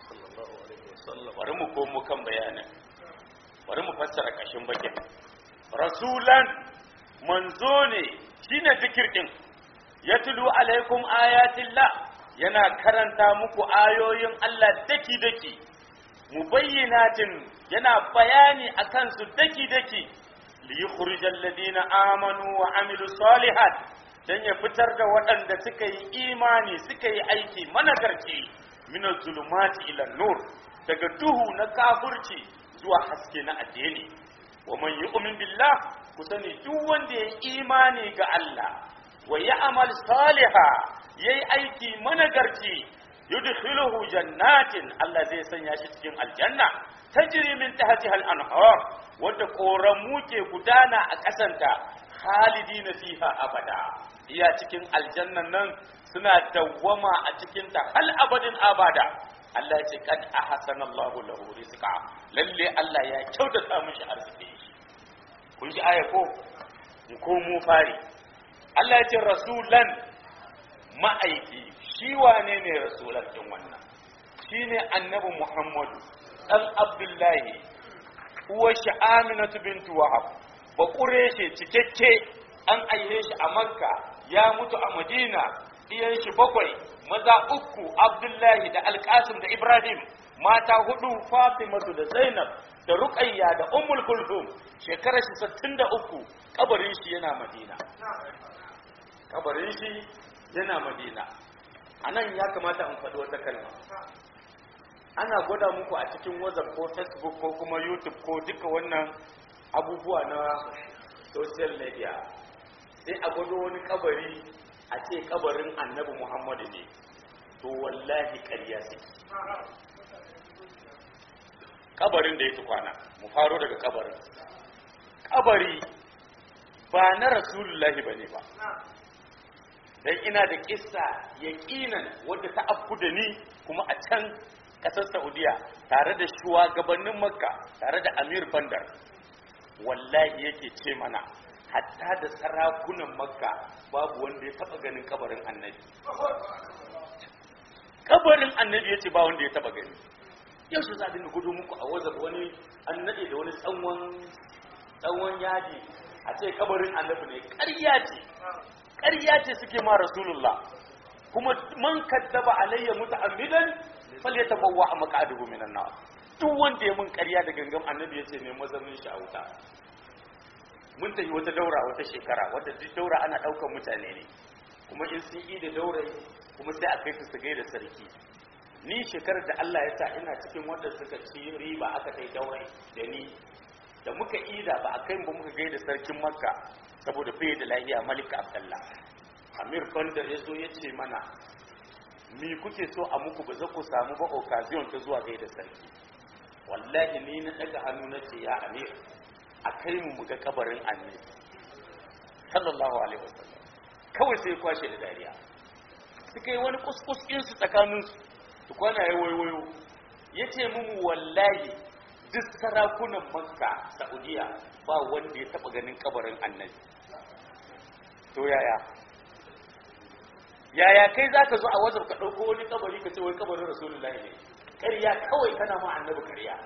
bari mu komo kan bayanin bari mu fassara kashin bakin rasulan manzo ne shine zikir din yatlu alaikum ayatillah yana karanta muku ayoyin Allah daki daki mubayyinatin yana bayani akan su daki daki liyukhrijal ladina amanu wa amilu salihat dan ya fitar da waɗanda suka yi imani suka yi aiki managarci min zulumati ila nur daga duhu na kafirci zuwa haske na addini wa man yu'min billah ku sani duk wanda ya imani ga Allah wa ya'mal saliha yayi aiki managarci yudkhiluhu jannatin Allah zai sanya shi cikin aljanna tajri min tahtiha al-anhar wadda koramu ke gudana a kasanta khalidina fiha abada iya cikin aljannan nan suna dawwama a cikin ta hal abadin abada Allah ya ce kad ahsana Allahu lahu rizqa lalle Allah ya kyautata mishi arziki kun ji aya ko ko mu fari Allah ya ce rasulan ma'aiki shi wane ne rasulan din wannan shine annabi Muhammadu dan Abdullahi uwar shi Aminatu bintu Wahab ba shi cikakke an aihe shi a Makka ya mutu a Madina iyan shi bakwai maza uku Abdullahi da Alkasim da Ibrahim mata hudu Fatimatu da Zainab da Ruqayya da Ummul Kulthum shekarar shi 63 kabarin shi yana Madina kabarin shi yana Madina anan ya kamata in faɗi wata kalma ana gwada muku a cikin whatsapp ko facebook ko kuma youtube ko duka wannan abubuwa na social media sai a gwado wani kabari a ce kabarin annabi muhammadu ne to wallahi ƙarya suke kabarin da ya tukwana mu faro daga kabarin kabari ba na rasulullahi ba ne ba dan ina da kissa yaqinan wadda ta afku da ni kuma a can kasar saudiya tare da shugabannin makka tare da amir bandar wallahi yake ce mana hatta da sarakunan makka babu wanda ya taba ganin kabarin annabi kabarin annabi ya ce ba wanda ya taba gani yau shi za a dinga gudu muku a wazar wani annabi da wani tsawon tsawon yaji a ce kabarin annabi ne ƙarya ce ƙarya ce suke ma rasulullah kuma man kaddaba alayya muta'ammidan falyatabawwa maq'adahu minan nar duk wanda ya mun ƙarya da gangan annabi yace ne mazamin shi a wuta mun tafi wata daura wata shekara wadda duk daura ana ɗaukar mutane ne kuma in sun yi da daurai kuma sai a kai su su gaida sarki ni shekarar da Allah ya sa ina cikin wanda suka ci riba aka kai daurai da ni da muka ida ba a kai ba muka gaida sarkin makka saboda bai da lahiya malika abdallah amir kondar ya zo ya ce mana mi kuke so a muku ba za ku samu ba occasion ta zuwa gaida sarki wallahi ni na daga hannu na ce ya amir a kai mu muga kabarin annabi sallallahu alaihi wasallam kawai sai kwashe da dariya suka yi wani kuskus su tsakaninsu tukwana ya waiwayo ya ce mu wallahi duk sarakunan makka saudiya ba wanda ya taba ganin kabarin annabi to yaya yaya kai za ka zo a wajen ka ɗauko wani kabari ka ce wai kabarin rasulullahi ne ƙarya kawai kana ma annabi ƙarya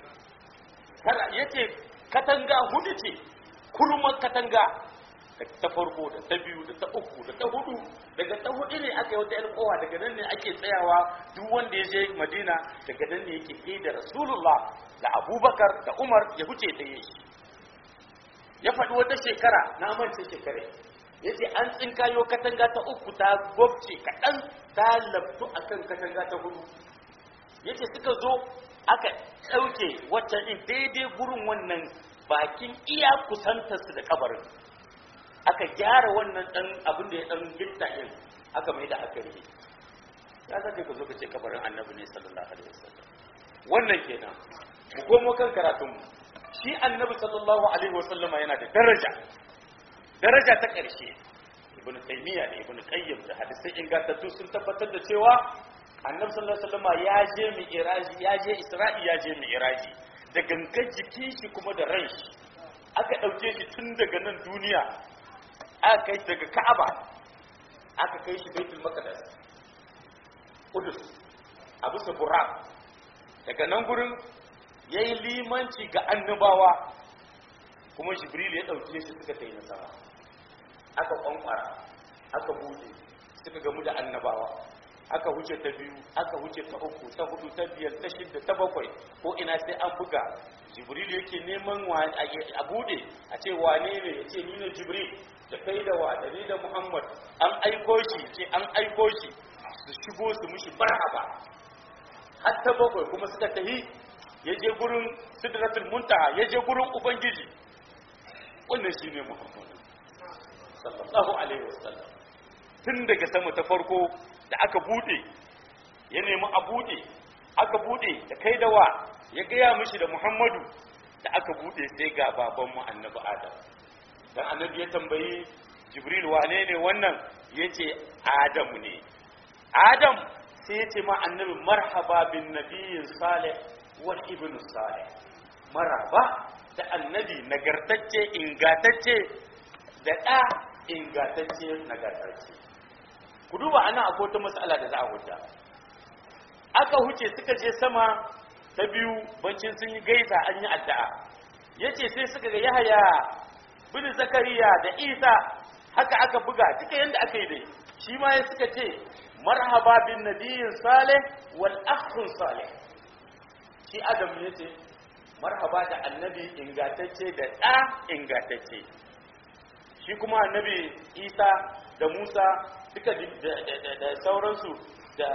ya ce katanga hudu ce kurman katanga ta farko da ta biyu da ta uku da ta hudu daga ta hudu ne aka yi wata kowa daga nan ne ake tsayawa duk wanda ya je madina daga nan ne yake ke da rasulullah da abubakar da umar ya huce ta yi ya faɗi wata shekara na mance shekare ya ce an tsinkayo katanga ta uku ta gwabce kaɗan ta labtu a kan katanga ta hudu ya ce suka zo aka ɗauke waccan ɗin daidai gurin wannan bakin iya kusantarsu da kabarin aka gyara wannan ɗan abin da ya ɗan gitta ɗin aka mai da aka rike ya zaka ka zo ka ce kabarin annabi ne sallallahu alaihi wasallam wannan kenan mu komo kan karatunmu shi annabi sallallahu alaihi wasallam yana da daraja daraja ta ƙarshe ibn taymiya da ibn qayyim da hadisai ingantattu sun tabbatar da cewa annabi sallallahu alaihi wasallam ya je mi'raji ya je isra'i ya je mi'raji da gangan jikin shi kuma da ran shi aka dauke shi tun daga nan duniya aka kai daga ka'aba aka kai shi baitul maqdis Qudus a bisa Burak daga nan gurin yayi limanci ga annabawa kuma Jibril ya dauke shi suka kai nasara aka kwankwara aka bude suka gamu da annabawa aka wuce ta biyu aka wuce ta uku ta hudu ta biyar ta shida ta bakwai ko ina sai an buga jibril yake neman a bude a ce wane ne ya ce ni ne jibril da kai da wa da ni da muhammad an aiko shi ce an aiko shi su shigo su mushi barhaba har ta bakwai kuma suka tahi ya je gurin sidratul muntaha ya je gurin ubangiji wannan shine muhammad sallallahu alaihi wasallam tun daga sama ta farko da aka bude ya nemi a bude aka bude da kai da wa ya gaya mishi da muhammadu da aka bude sai ga babanmu annabi adam dan annabi ya tambayi jibril wane ne wannan ya ce adamu ne adam sai ya ce ma annabi marhaba bin nabiyin salih wal ibn salih maraba da annabi nagartacce ingatacce da ɗa ingatacce nagartacce ku duba ana akwai wata matsala da za a huta aka huce suka je sama ta biyu bancin sun yi gaisa an yi addu'a yace sai suka ga yahaya bin zakariya da isa haka aka buga duka yanda aka yi dai shi ma ya suka ce marhaba bin nabiyyin salih wal akhun salih shi adam ya ce marhaba da annabi ingatacce da ɗa ingatacce shi kuma annabi isa da musa duka da sauransu da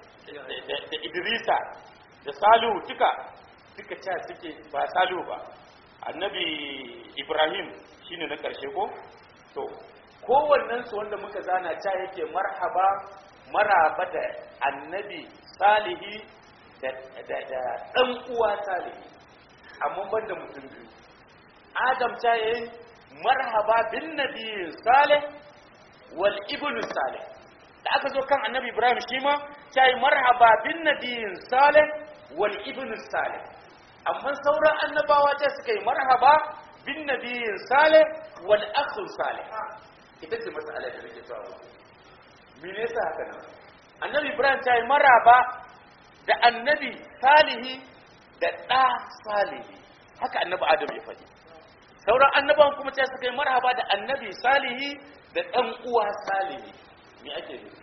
idrisa da salihu duka duka ca suke ba salihu ba annabi ibrahim shine na ƙarshe ko to kowannensu wanda muka zana ca yake marhaba maraba da annabi salihi da ɗan uwa salihi amma ban da mutum biyu adam ca yayi marhaba bin nabi salih wal ibnu salih da aka zo kan annabi ibrahim shi ma ta yi marhaba bin nabiyin salih wal ibnu salih amma sauran annabawa ta suka yi marhaba bin nabiyin salih wal akhun salih ita ce mas'ala da nake cewa me ne yasa haka nan annabi ibrahim ta yi marhaba da annabi salihi da ɗa salihi haka annabi adam ya faɗi sauran annabawan kuma sai suka yi marhaba da annabi salihi da ɗan uwa salihi me ake nufi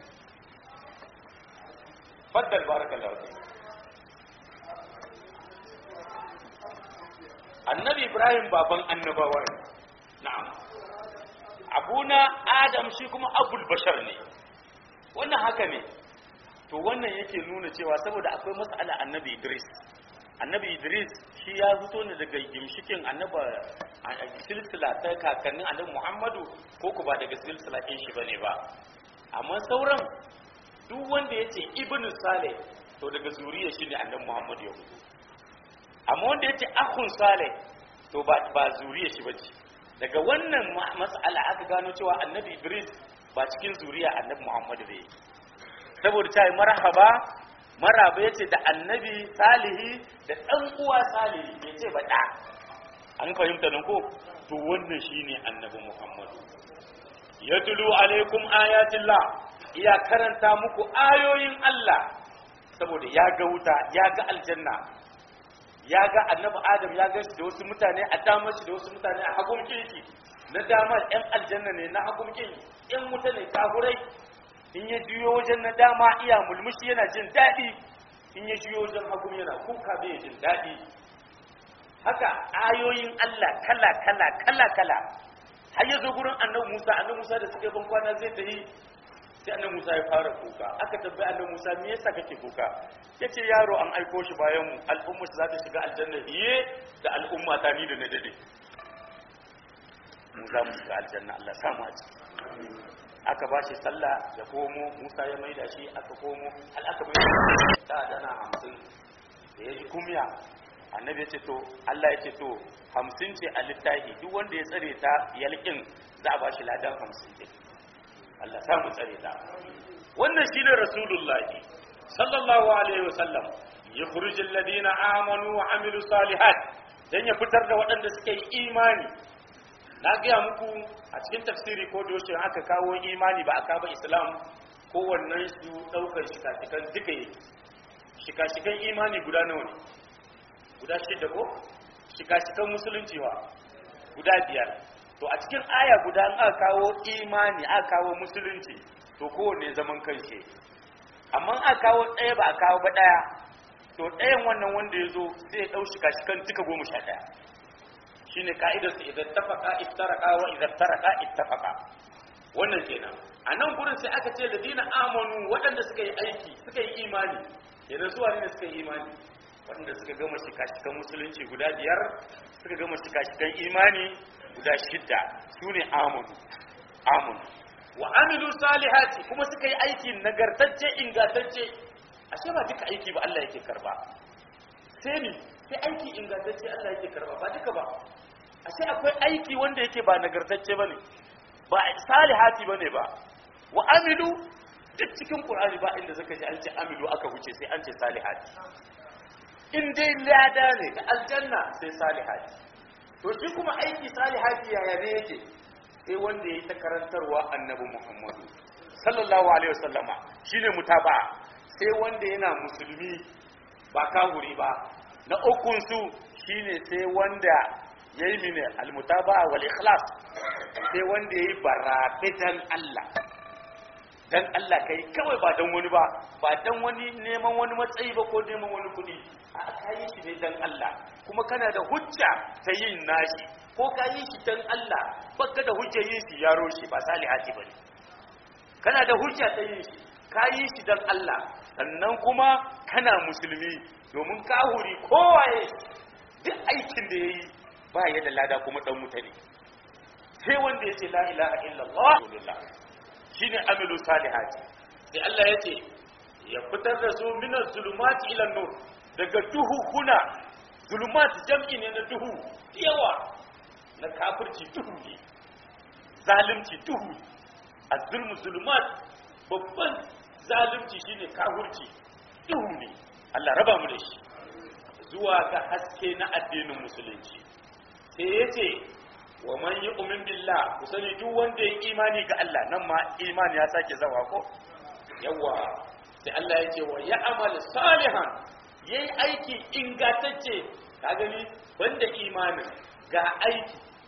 faddal barakallahu fi annabi ibrahim baban annabawa ne na'am abuna adam shi kuma abul bashar ne wannan haka ne to wannan yake nuna cewa saboda akwai mas'ala annabi idris annabi idris shi ya fito ne daga gimshikin annaba silsila ta kakannin annabi muhammadu ko ku ba daga silsila ɗin shi bane ba amma sauran duk wanda ya ce ibnu saleh to daga zuriya shi ne annabi muhammadu ya fito amma wanda ya ce akhun saleh to ba ba zuriya shi bace daga wannan mas'ala aka gano cewa annabi idris ba cikin zuriya annabi muhammadu bai saboda ta yi marhaba maraba ya ce da annabi salihi da ɗan uwa salihi ya ce ba ɗa an fahimta nan ko to wannan shine annabi muhammadu ya tulu alaikum ayatillah iya karanta muku ayoyin Allah saboda ya ga wuta ya ga aljanna ya ga annabi adam ya ga shi da wasu mutane a damar shi da wasu mutane a hagun kirki na damar yan aljanna ne na hagun kirki yan wuta ne kafurai in ya juyo wajen na dama iya mulmushi yana jin daɗi in ya juyo wajen hagun yana kuka bai jin daɗi haka ayoyin Allah kala kala kala kala har ya zo gurin annabi Musa annabi Musa da suka ban kwana zai tafi sai annabi Musa ya fara kuka aka tabbai annabi Musa me yasa kake kuka yace yaro an aiko shi bayan mu al'umma za ta shiga aljanna biye da al'umma ta ni da na dade mu za mu shiga aljanna Allah samu a ciki aka ba shi sallah ya komo Musa ya maida shi aka komo hal aka bai ta dana hamsin da ya ji kumya annabi ya ce to Allah ya ce to hamsin ce a littafi duk wanda ya tsare ta yalkin za a ba shi ladan hamsin ɗin Allah samu tsare ta wannan shi ne rasulullahi sallallahu alaihi wasallam ya kurujin ladina amanu wa amilu salihat dan ya fitar da waɗanda suka yi imani na gaya muku a cikin tafsiri ko da aka kawo imani ba a kaba islam kowannen su ɗaukar shika-shikan duka yake shika-shikan imani guda nawa ne guda shida ko shika-shikan musulunci wa guda biyar to a cikin aya guda an aka kawo imani aka kawo musulunci to kowanne zaman kanshi amma aka kawo ɗaya ba a kawo ba ɗaya to ɗayan wannan wanda ya zo zai ɗau shika-shikan duka goma sha ɗaya shine ka'idar su idan tafaka iftaraka wa idan taraka ittafaka wannan kenan a nan gurin sai aka ce ladina amanu waɗanda suka yi aiki suka yi imani kenan zuwa ne suka yi imani waɗanda suka gama shika-shikan musulunci guda biyar suka gama shika-shikan imani guda shidda su ne amanu amanu wa amilu salihati kuma suka yi aiki nagartacce ingantacce ashe ba duka aiki ba Allah yake karba sai ni sai aiki ingantacce Allah yake karba ba duka ba ashe akwai aiki wanda yake ba nagartacce bane ba salihati bane ba wa amilu duk cikin qur'ani ba inda zaka ji an ce amilu aka wuce sai an ce salihati in dai lada ne da aljanna sai salihati to shi kuma aiki salihati yaya ne yake sai wanda yayi ta karantarwa annabi Muhammadu sallallahu alaihi wasallama shine mutaba'a sai wanda yana musulmi ba kahuri ba na ukun su shine sai wanda yayi mine almutaba wal ikhlas sai wanda yayi barabe dan Allah dan Allah kai kawai ba dan wani ba ba dan wani neman wani matsayi ba ko neman wani kudi a kai shi ne dan Allah kuma kana da hujja ta yin nashi ko ka yi shi dan Allah baka da hujja yin shi yaro shi ba salihati bane kana da hujja ta yin shi ka yi shi dan Allah sannan kuma kana musulmi domin kahuri kowaye duk aikin da yayi ba ya da lada kuma dan mutane sai wanda ya ce la ilaha illallah rasulullah shine amilu salihati sai Allah ya ce ya fitar da su min zulumati ila nur daga duhu kuna zulumat jam'i ne na duhu yawa na kafirci duhu ne zalimci duhu az-zulmu zulumat babban zalimci shine kafirci duhu ne Allah raba mu da shi zuwa ga haske na addinin musulunci sai ya ce wa man yi umin billah ku sani duk wanda ya imani ga Allah nan ma imani ya sake zawa ko yawa sai Allah ya ce wa ya amal salihan yayi aiki ingantacce ka gani banda imanin ga aiki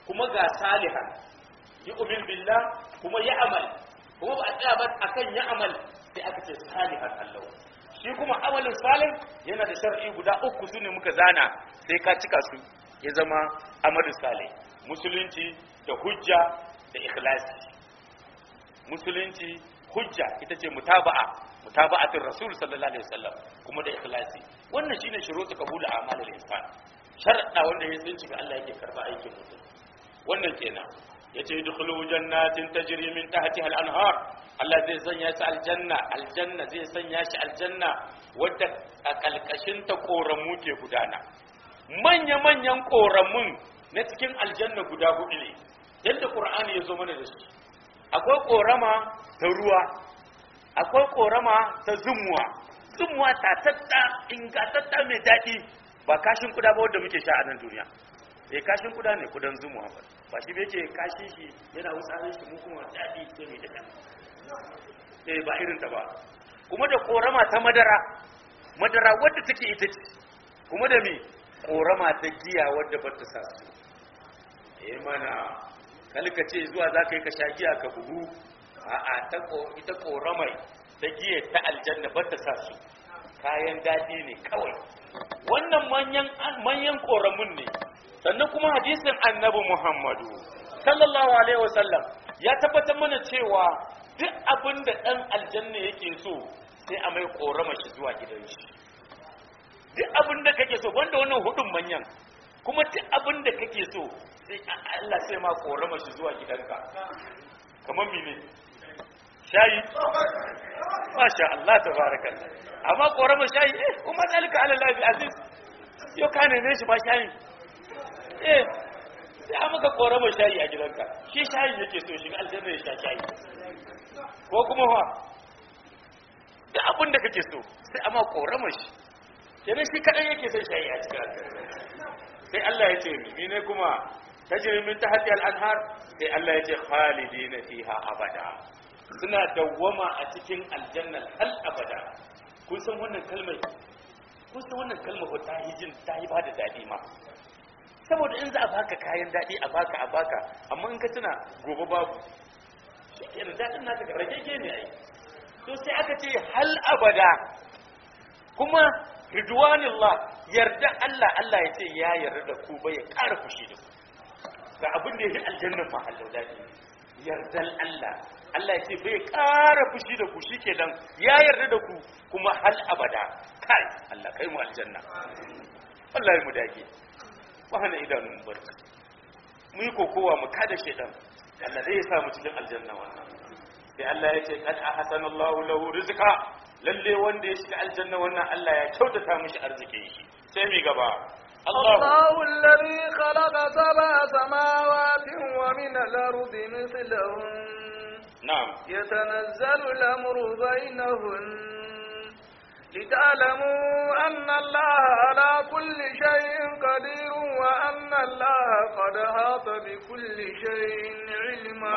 kuma ga salihan yu'min billah kuma ya amal kuma ba a tsaya ba akan ya amal sai aka ce salihan Allah shi kuma amalin salih yana da shar'i guda uku su ne muka zana sai ka cika su ya zama amalin salih musulunci da hujja da ikhlasi musulunci hujja ita ce mutaba'a mutaba'atin rasul sallallahu alaihi wasallam kuma da ikhlasi wannan shine shurutu qabul a'malil insan sharda wanda ya tsinci ga Allah yake karba aikin mutum wannan kenan yace dukhulu jannatin tajri min tahtiha al-anhar Allah zai sanya shi aljanna aljanna zai sanya shi aljanna wadda a kalkashin ta koramu ke gudana manya manyan koramun na cikin aljanna guda hudu ne yadda qur'ani ya zo mana da shi akwai korama ta ruwa akwai korama ta zumuwa zumuwa ta tatta ingantatta mai daɗi ba kashin kuda ba wanda muke sha a nan duniya eh kashin kuda ne kudan zumuwa ba ba shi bai ke kashin shi yana wutsarin shi mu kuma daɗi sai mai daɗa eh ba irin ta ba kuma da korama ta madara madara wadda take ita ce kuma da me korama ta giya wadda ba ta sa su eh mana kalka ce zuwa za ka yi ka sha giya ka bugu a'a ta ita koramai ta giya ta aljanna ba ta sa su kayan daɗi ne kawai wannan manyan manyan koramun ne sannan kuma hadisin annabi muhammadu sallallahu alaihi wasallam ya tabbatar mana cewa duk abin da ɗan aljanna yake so sai a mai korama shi zuwa gidan shi duk abin da kake so wanda wannan hudun manyan kuma duk abin da kake so sai Allah sai ma korama shi zuwa gidanka kamar mene shayi masha Allah tabarakallah amma korama shayi eh kuma zalika ala lahi aziz yau ka neme shi ba shayi eh sai a maka korama shayi a gidanka shi shayi yake so shi aljanna ya sha shayi ko kuma fa da abin da kake so sai a ma korama shi kenan shi kadan yake son shayi a cikin aljanna sai Allah ya ce ni ne kuma tajri min tahti al-anhar sai Allah ya ce khalidina fiha abada suna dawwama a cikin aljanna hal abada kun san wannan kalmar kun san wannan kalmar ko ta hijin ta yi bada dadi ma saboda in za a baka kayan dadi a baka a baka amma in ka tuna gobe babu shikenan dadin naka rage ne ai to sai aka ce hal abada kuma ridwanillah yarda Allah Allah ya ce ya yarda da ku bai ƙara fushi da ku ga abin da ya yi aljannan mahallau daɗi yardan Allah Allah ya ce bai ƙara fushi da ku shi ke dan ya yarda da ku kuma hal abada kai Allah kai mu aljanna wallahi mu dage ba hana idanun barka mu yi kokowa mu kada shedan Allah zai sa mu cikin aljanna wannan sai Allah ya ce kad ahsanallahu lahu rizqa lalle wanda ya shiga aljanna wannan Allah ya kyautata mishi arzikin shi sai mi gaba الله الذي خلق سبع سماوات ومن الأرض مثلهن نعم يتنزل الأمر بينهن لتعلموا أن الله على كل شيء قدير وأن الله قد أحاط بكل شيء علما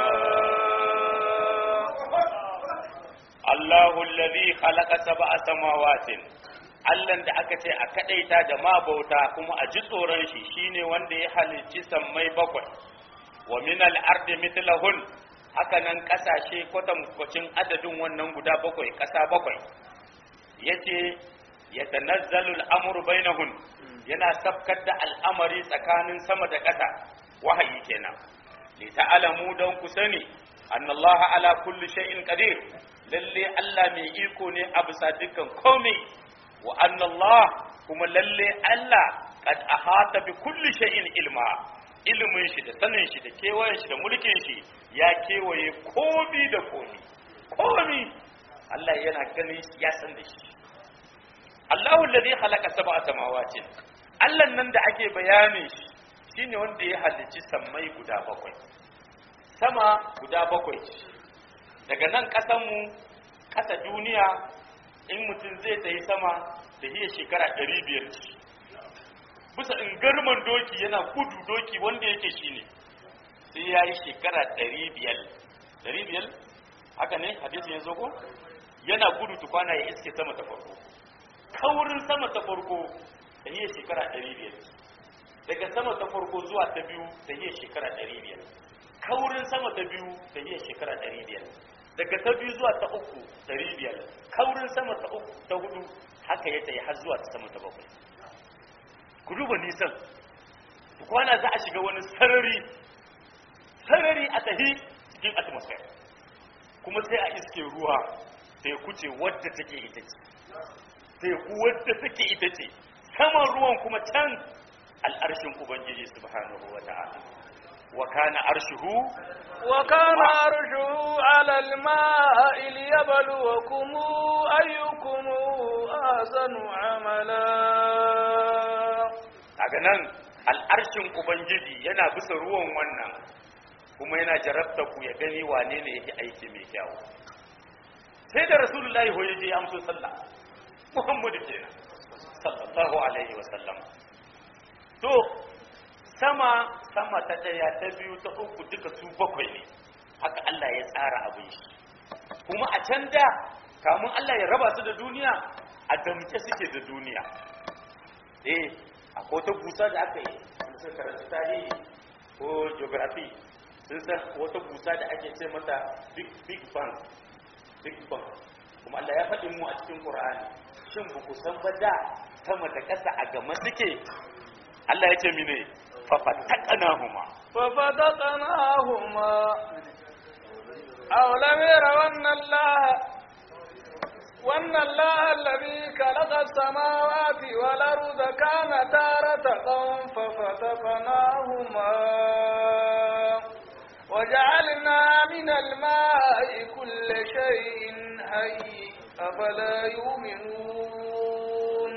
Allahu alladhi khalaqa sab'a samawatin Allahn da aka ce a kadaita da mabauta kuma a ji tsoron shi shine wanda ya halicci sammai bakwai wa min al-ardi mithlahun haka nan kasashe kwatankwacin adadin wannan guda bakwai kasa bakwai yace yatanazzalu al-amru bainahun yana sabkar da al'amari tsakanin sama da ƙasa wahayi kenan li ta'lamu don ku sani annallaha ala kulli shay'in qadir lalle Allah mai iko ne a bisa dukkan komai wa annallah kuma lalle Allah kad ahata bi kulli shay'in ilma ilimin shi da sanin shi da kewayen shi da mulkin shi ya kewaye komi da komi komi Allah yana ganin shi ya san da shi Allahu alladhi khalaqa sab'a samawatin Allah nan da ake bayanin shi shine wanda ya halicci sammai guda bakwai sama guda bakwai daga nan ƙasanmu ƙasa duniya in mutum zai tafi sama da iya shekara ɗari biyar ce bisa in garman doki yana gudu doki wanda yake shi ne sai ya yi shekara ɗari biyar ɗari biyar haka ne hadisin ya ko yana gudu tukwana ya iske sama ta farko kaurin sama ta farko da iya shekara ɗari biyar daga sama ta farko zuwa ta biyu ta yi shekara 500 kaurin sama ta biyu ta yi shekara 500 daga ta biyu zuwa ta uku 500 kaurin sama ta uku ta hudu haka ya tayi har zuwa ta sama ta bakwai ku duba nisan kwana za a shiga wani sarari sarari a tahi cikin atmosphere kuma sai a iske ruwa teku ce wadda take ita ce teku wadda take ita ce saman ruwan kuma can al'arshin ubangiji subhanahu wa ta'ala wa kana arshuhu wa kana arshuhu ala al-ma'i liyabluwakum ayyukum ahsanu amala daga nan al'arshin ubangiji yana bisa ruwan wannan kuma yana jarabta ku ya gani wane ne yake aiki mai kyau sai da rasulullahi hoye je amso sallah muhammadu kenan sallallahu alaihi wa sallam to sama sama ta daya ta biyu ta uku duka su bakwai ne haka Allah ya tsara abin shi kuma a can da kamun Allah ya raba su da duniya a damke suke da duniya eh akwai ta busa da aka yi wanda suka karanta tarihi ko geography sun san wata busa da ake ce mata big big bang big bang kuma Allah ya faɗi mu a cikin Qur'ani shin ba ku san ba da sama da ƙasa a gama suke Allah ya ce mine fa fataqnahuma fa fataqnahuma aw lam yarawna Allah وأن الله الذي خلق السماوات والأرض كانتا رتقا ففتقناهما وجعلنا من الماء كل شيء حي أفلا يؤمنون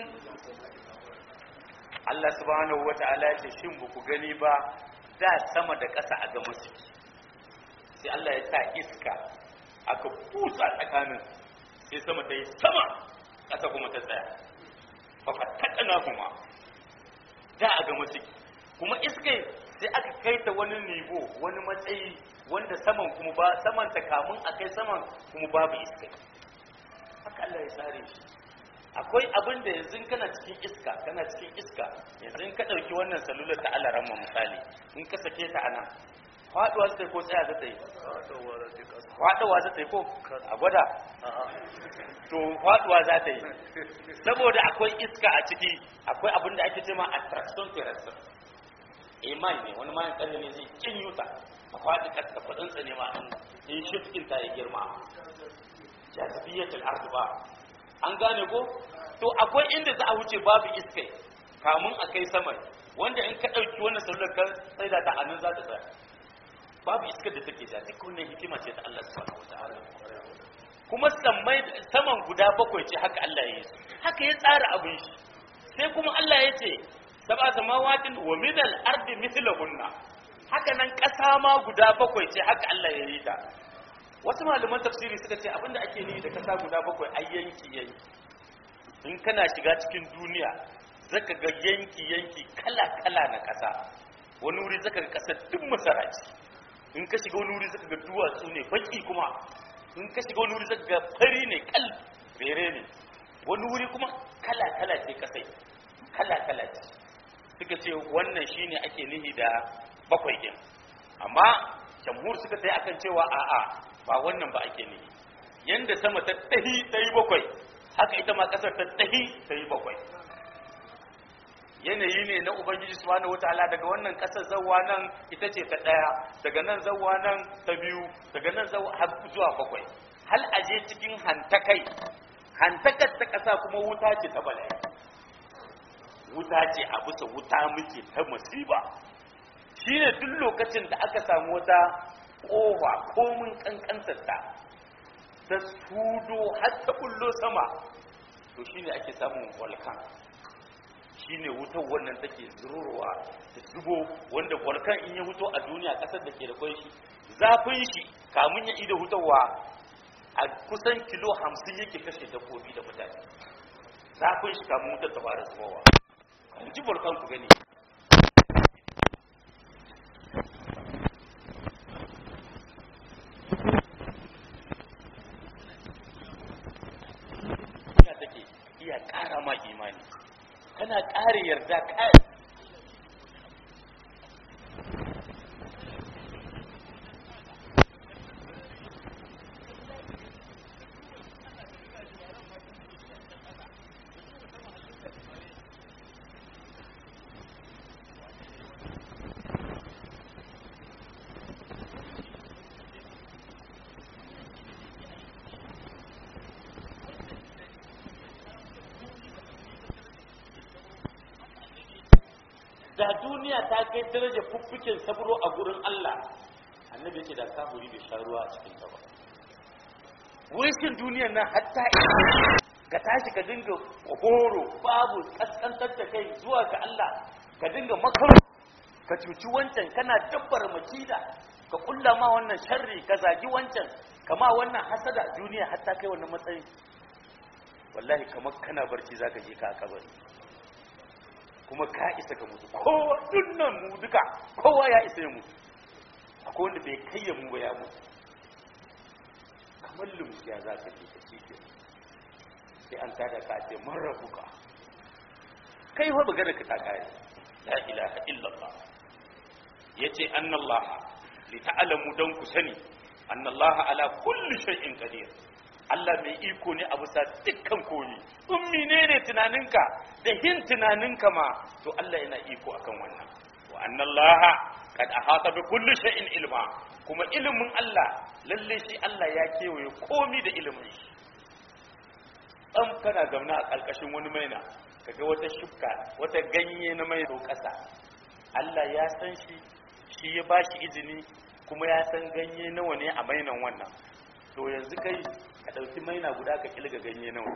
Allah subhanahu wa ta'ala ya ce shin ba ku gani ba da sama da ƙasa a ga musu sai Allah ya sa iska aka busa tsakanin sai sama ta yi sama ƙasa kuma ta tsaya fafattaƙana kuma da a ga musu kuma iskai sai aka kai ta wani nivo wani matsayi wanda saman kuma ba saman ta kamun a kai saman kuma babu iskai haka Allah ya tsare shi akwai abin da yanzu kana cikin iska kana cikin iska yanzu in ka ɗauki wannan salular ta Allah ramma misali in ka sake ta anan faɗuwa zai ko tsaya zai yi faɗuwa zai yi ko a gwada to faɗuwa za ta yi saboda akwai iska a ciki akwai abin da ake cema attraction terrestre iman ne wani mayan ƙarfi ne zai kin yuta a faɗi ƙasa kuɗinsa ne ma in shifkin ta ya girma jazibiyatul ardu ba an gane ko to akwai inda za a wuce babu iskai kamun a kai saman wanda in ka ɗauki wannan salular kan sai da ta anan za ta tsaya babu iskar da take ja duk wannan hikima ce ta Allah subhanahu wataala kuma sammai saman guda bakwai ce haka Allah ya yi haka ya tsara abin shi sai kuma Allah ya ce sab'a samawatin wa minal ardi mithlahunna haka nan ƙasa ma guda bakwai ce haka Allah ya yi ta wasu malaman tafsiri suka ce abinda ake nihi da kasa guda bakwai ai yanki yanki in kana shiga cikin duniya zaka ga yanki yanki kala kala na kasa wani wuri zaka ga kasar duk masaraci in ka shiga wani wuri zaka ga duwatsu ne baki kuma in ka shiga wani wuri zaka ga fari ne kal fere ne wani wuri kuma kala kala ce kasai kala kala ce suka ce wannan shine ake nihi da bakwai din amma jamhur suka sai akan cewa a'a ba wannan ba ake ne yanda sama ta tahi ta yi bakwai haka ita ma kasar ta tahi ta yi bakwai yanayi ne na ubangiji subhanahu wataala daga wannan kasar zawwa nan ita ce ta daya daga nan zawwa nan ta biyu daga nan zawwa har zuwa bakwai hal aje cikin hantakai hantakar ta kasa kuma wuta ce ta bala'i wuta ce a bisa wuta muke ta musiba shine duk lokacin da aka samu wata kowa komin kankantarta ta sudo har ta bullo sama to shine ake samun volcan shine wutar wannan take zururuwa ta zubo wanda volcan in ya huto a duniya kasar da ke da kwai shi zafin shi kamun ya ida hutarwa a kusan kilo hamsin yake kashe dabbobi da mutane zafin shi kamun wutar ta fara zubowa kan ji volcan ku gani iya ƙara ma imani kana ƙara yarda kai duniya ta kai daraja fuffuken sabro a gurin Allah annabi ya ce da kafiri bai sha ruwa a cikin ta ba wurin duniyar nan hatta ka tashi ka dinga horo babu kaskantar da kai zuwa ga Allah ka dinga makaru ka cuci wancan kana dabbar makida ka kulla ma wannan sharri ka zagi wancan kama wannan hasada duniya hatta kai wannan matsayin wallahi kamar kana barci zaka je ka a kabari kuma ka isa ka mutu kowa dunnan mu duka kowa ya isa ya mutu akwai wanda bai kai ya mu ba ya mutu kamar lumsiya za ka je ka cike sai an tada ka ce man rabuka kai fa magana ka ta kare la ilaha illallah yace annallaha li ta'lamu dan ku sani annallaha ala kulli shay'in qadir Allah mai iko ne a bisa dukkan koyi in menene tunaninka da hin tunaninka ma to Allah yana iko akan wannan wa annallaha kad ahata bi kulli shay'in ilma kuma ilimin Allah lalle shi Allah ya kewaye komi da ilimin shi dan kana zauna a ƙarƙashin wani maina kaga wata shukka wata ganye na mai ƙasa Allah ya san shi shi ya bashi izini kuma ya san ganye nawa ne a mainan wannan to yanzu kai ka ɗauki maina guda ka kilga ganye nawa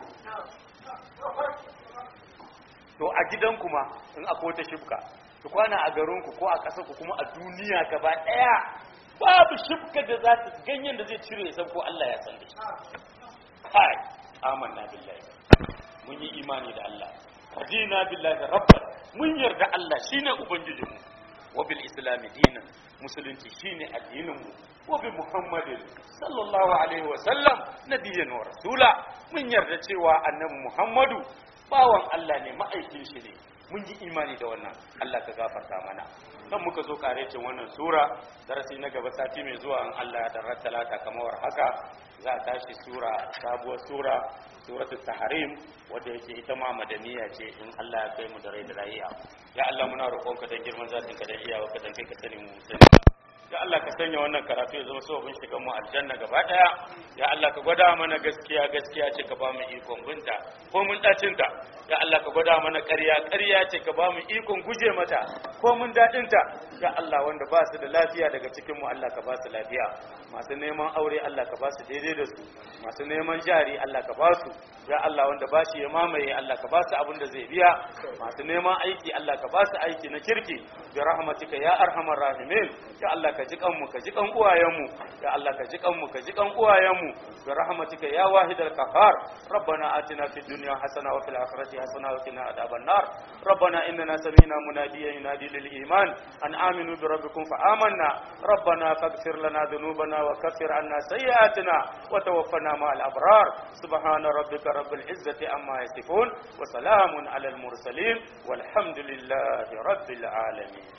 to a gidan kuma in akwai wata shukka ku kwana a garinku ko a ƙasar ku kuma a duniya gaba ɗaya babu shukka da za ta ganyen da zai cire san ko Allah ya san da shi kai amanna billahi mun yi imani da Allah radina billahi rabban mun yarda Allah shine ubangijinmu wa bil islam dinan musulunci shine addinin mu wa bi muhammadin sallallahu alaihi wa sallam nabiyyan wa rasula mun yarda cewa annabi muhammadu bawan Allah ne ma'aikin shi ne mun yi imani da wannan Allah ka gafarta mana nan muka zo karecin wannan sura darasi na gaba sati mai zuwa in Allah ya tarar talata kamar haka za a tashi sura sabuwar sura suratul tahrim wadda yake ita ma madaniya ce in Allah ya kai mu da rai da lafiya ya Allah muna roƙonka dan girman zatin ka da iyawa ka dan kai ka sani mu sani ya Allah ka sanya wannan karatu ya zama sababin shigan mu aljanna gaba daya ya Allah ka gwada mana gaskiya gaskiya ce ka ba mu ikon binta ko mun dacin ta ya Allah ka gwada mana ƙarya ƙarya ce ka ba mu ikon guje mata ko mun dadin ta ya Allah wanda ba su da lafiya daga cikin mu Allah ka ba su lafiya masu neman aure Allah ka ba su daidai da su masu neman jari Allah ka ba su ya Allah wanda ba shi ya mamaye Allah ka ba su abin da zai biya masu neman aiki Allah ka ba su aiki na kirki bi rahmatika ya arhamar rahimin ya Allah ka ji kanmu ka ji kan uwayenmu ya Allah ka ji kanmu ka ji kan uwayenmu bi rahmatika ya wahidal qahhar rabbana atina fid dunya hasana wa fil akhirati hasana wa qina adhaban nar rabbana innana sami'na munadiyan yunadi lil iman an aminu bi rabbikum fa amanna rabbana faghfir lana dhunubana wa kaffir anna sayyi'atina wa tawaffana ma'al abrar subhana rabbika rabbil izzati amma yasifun wa salamun alal mursalin walhamdulillahi rabbil alamin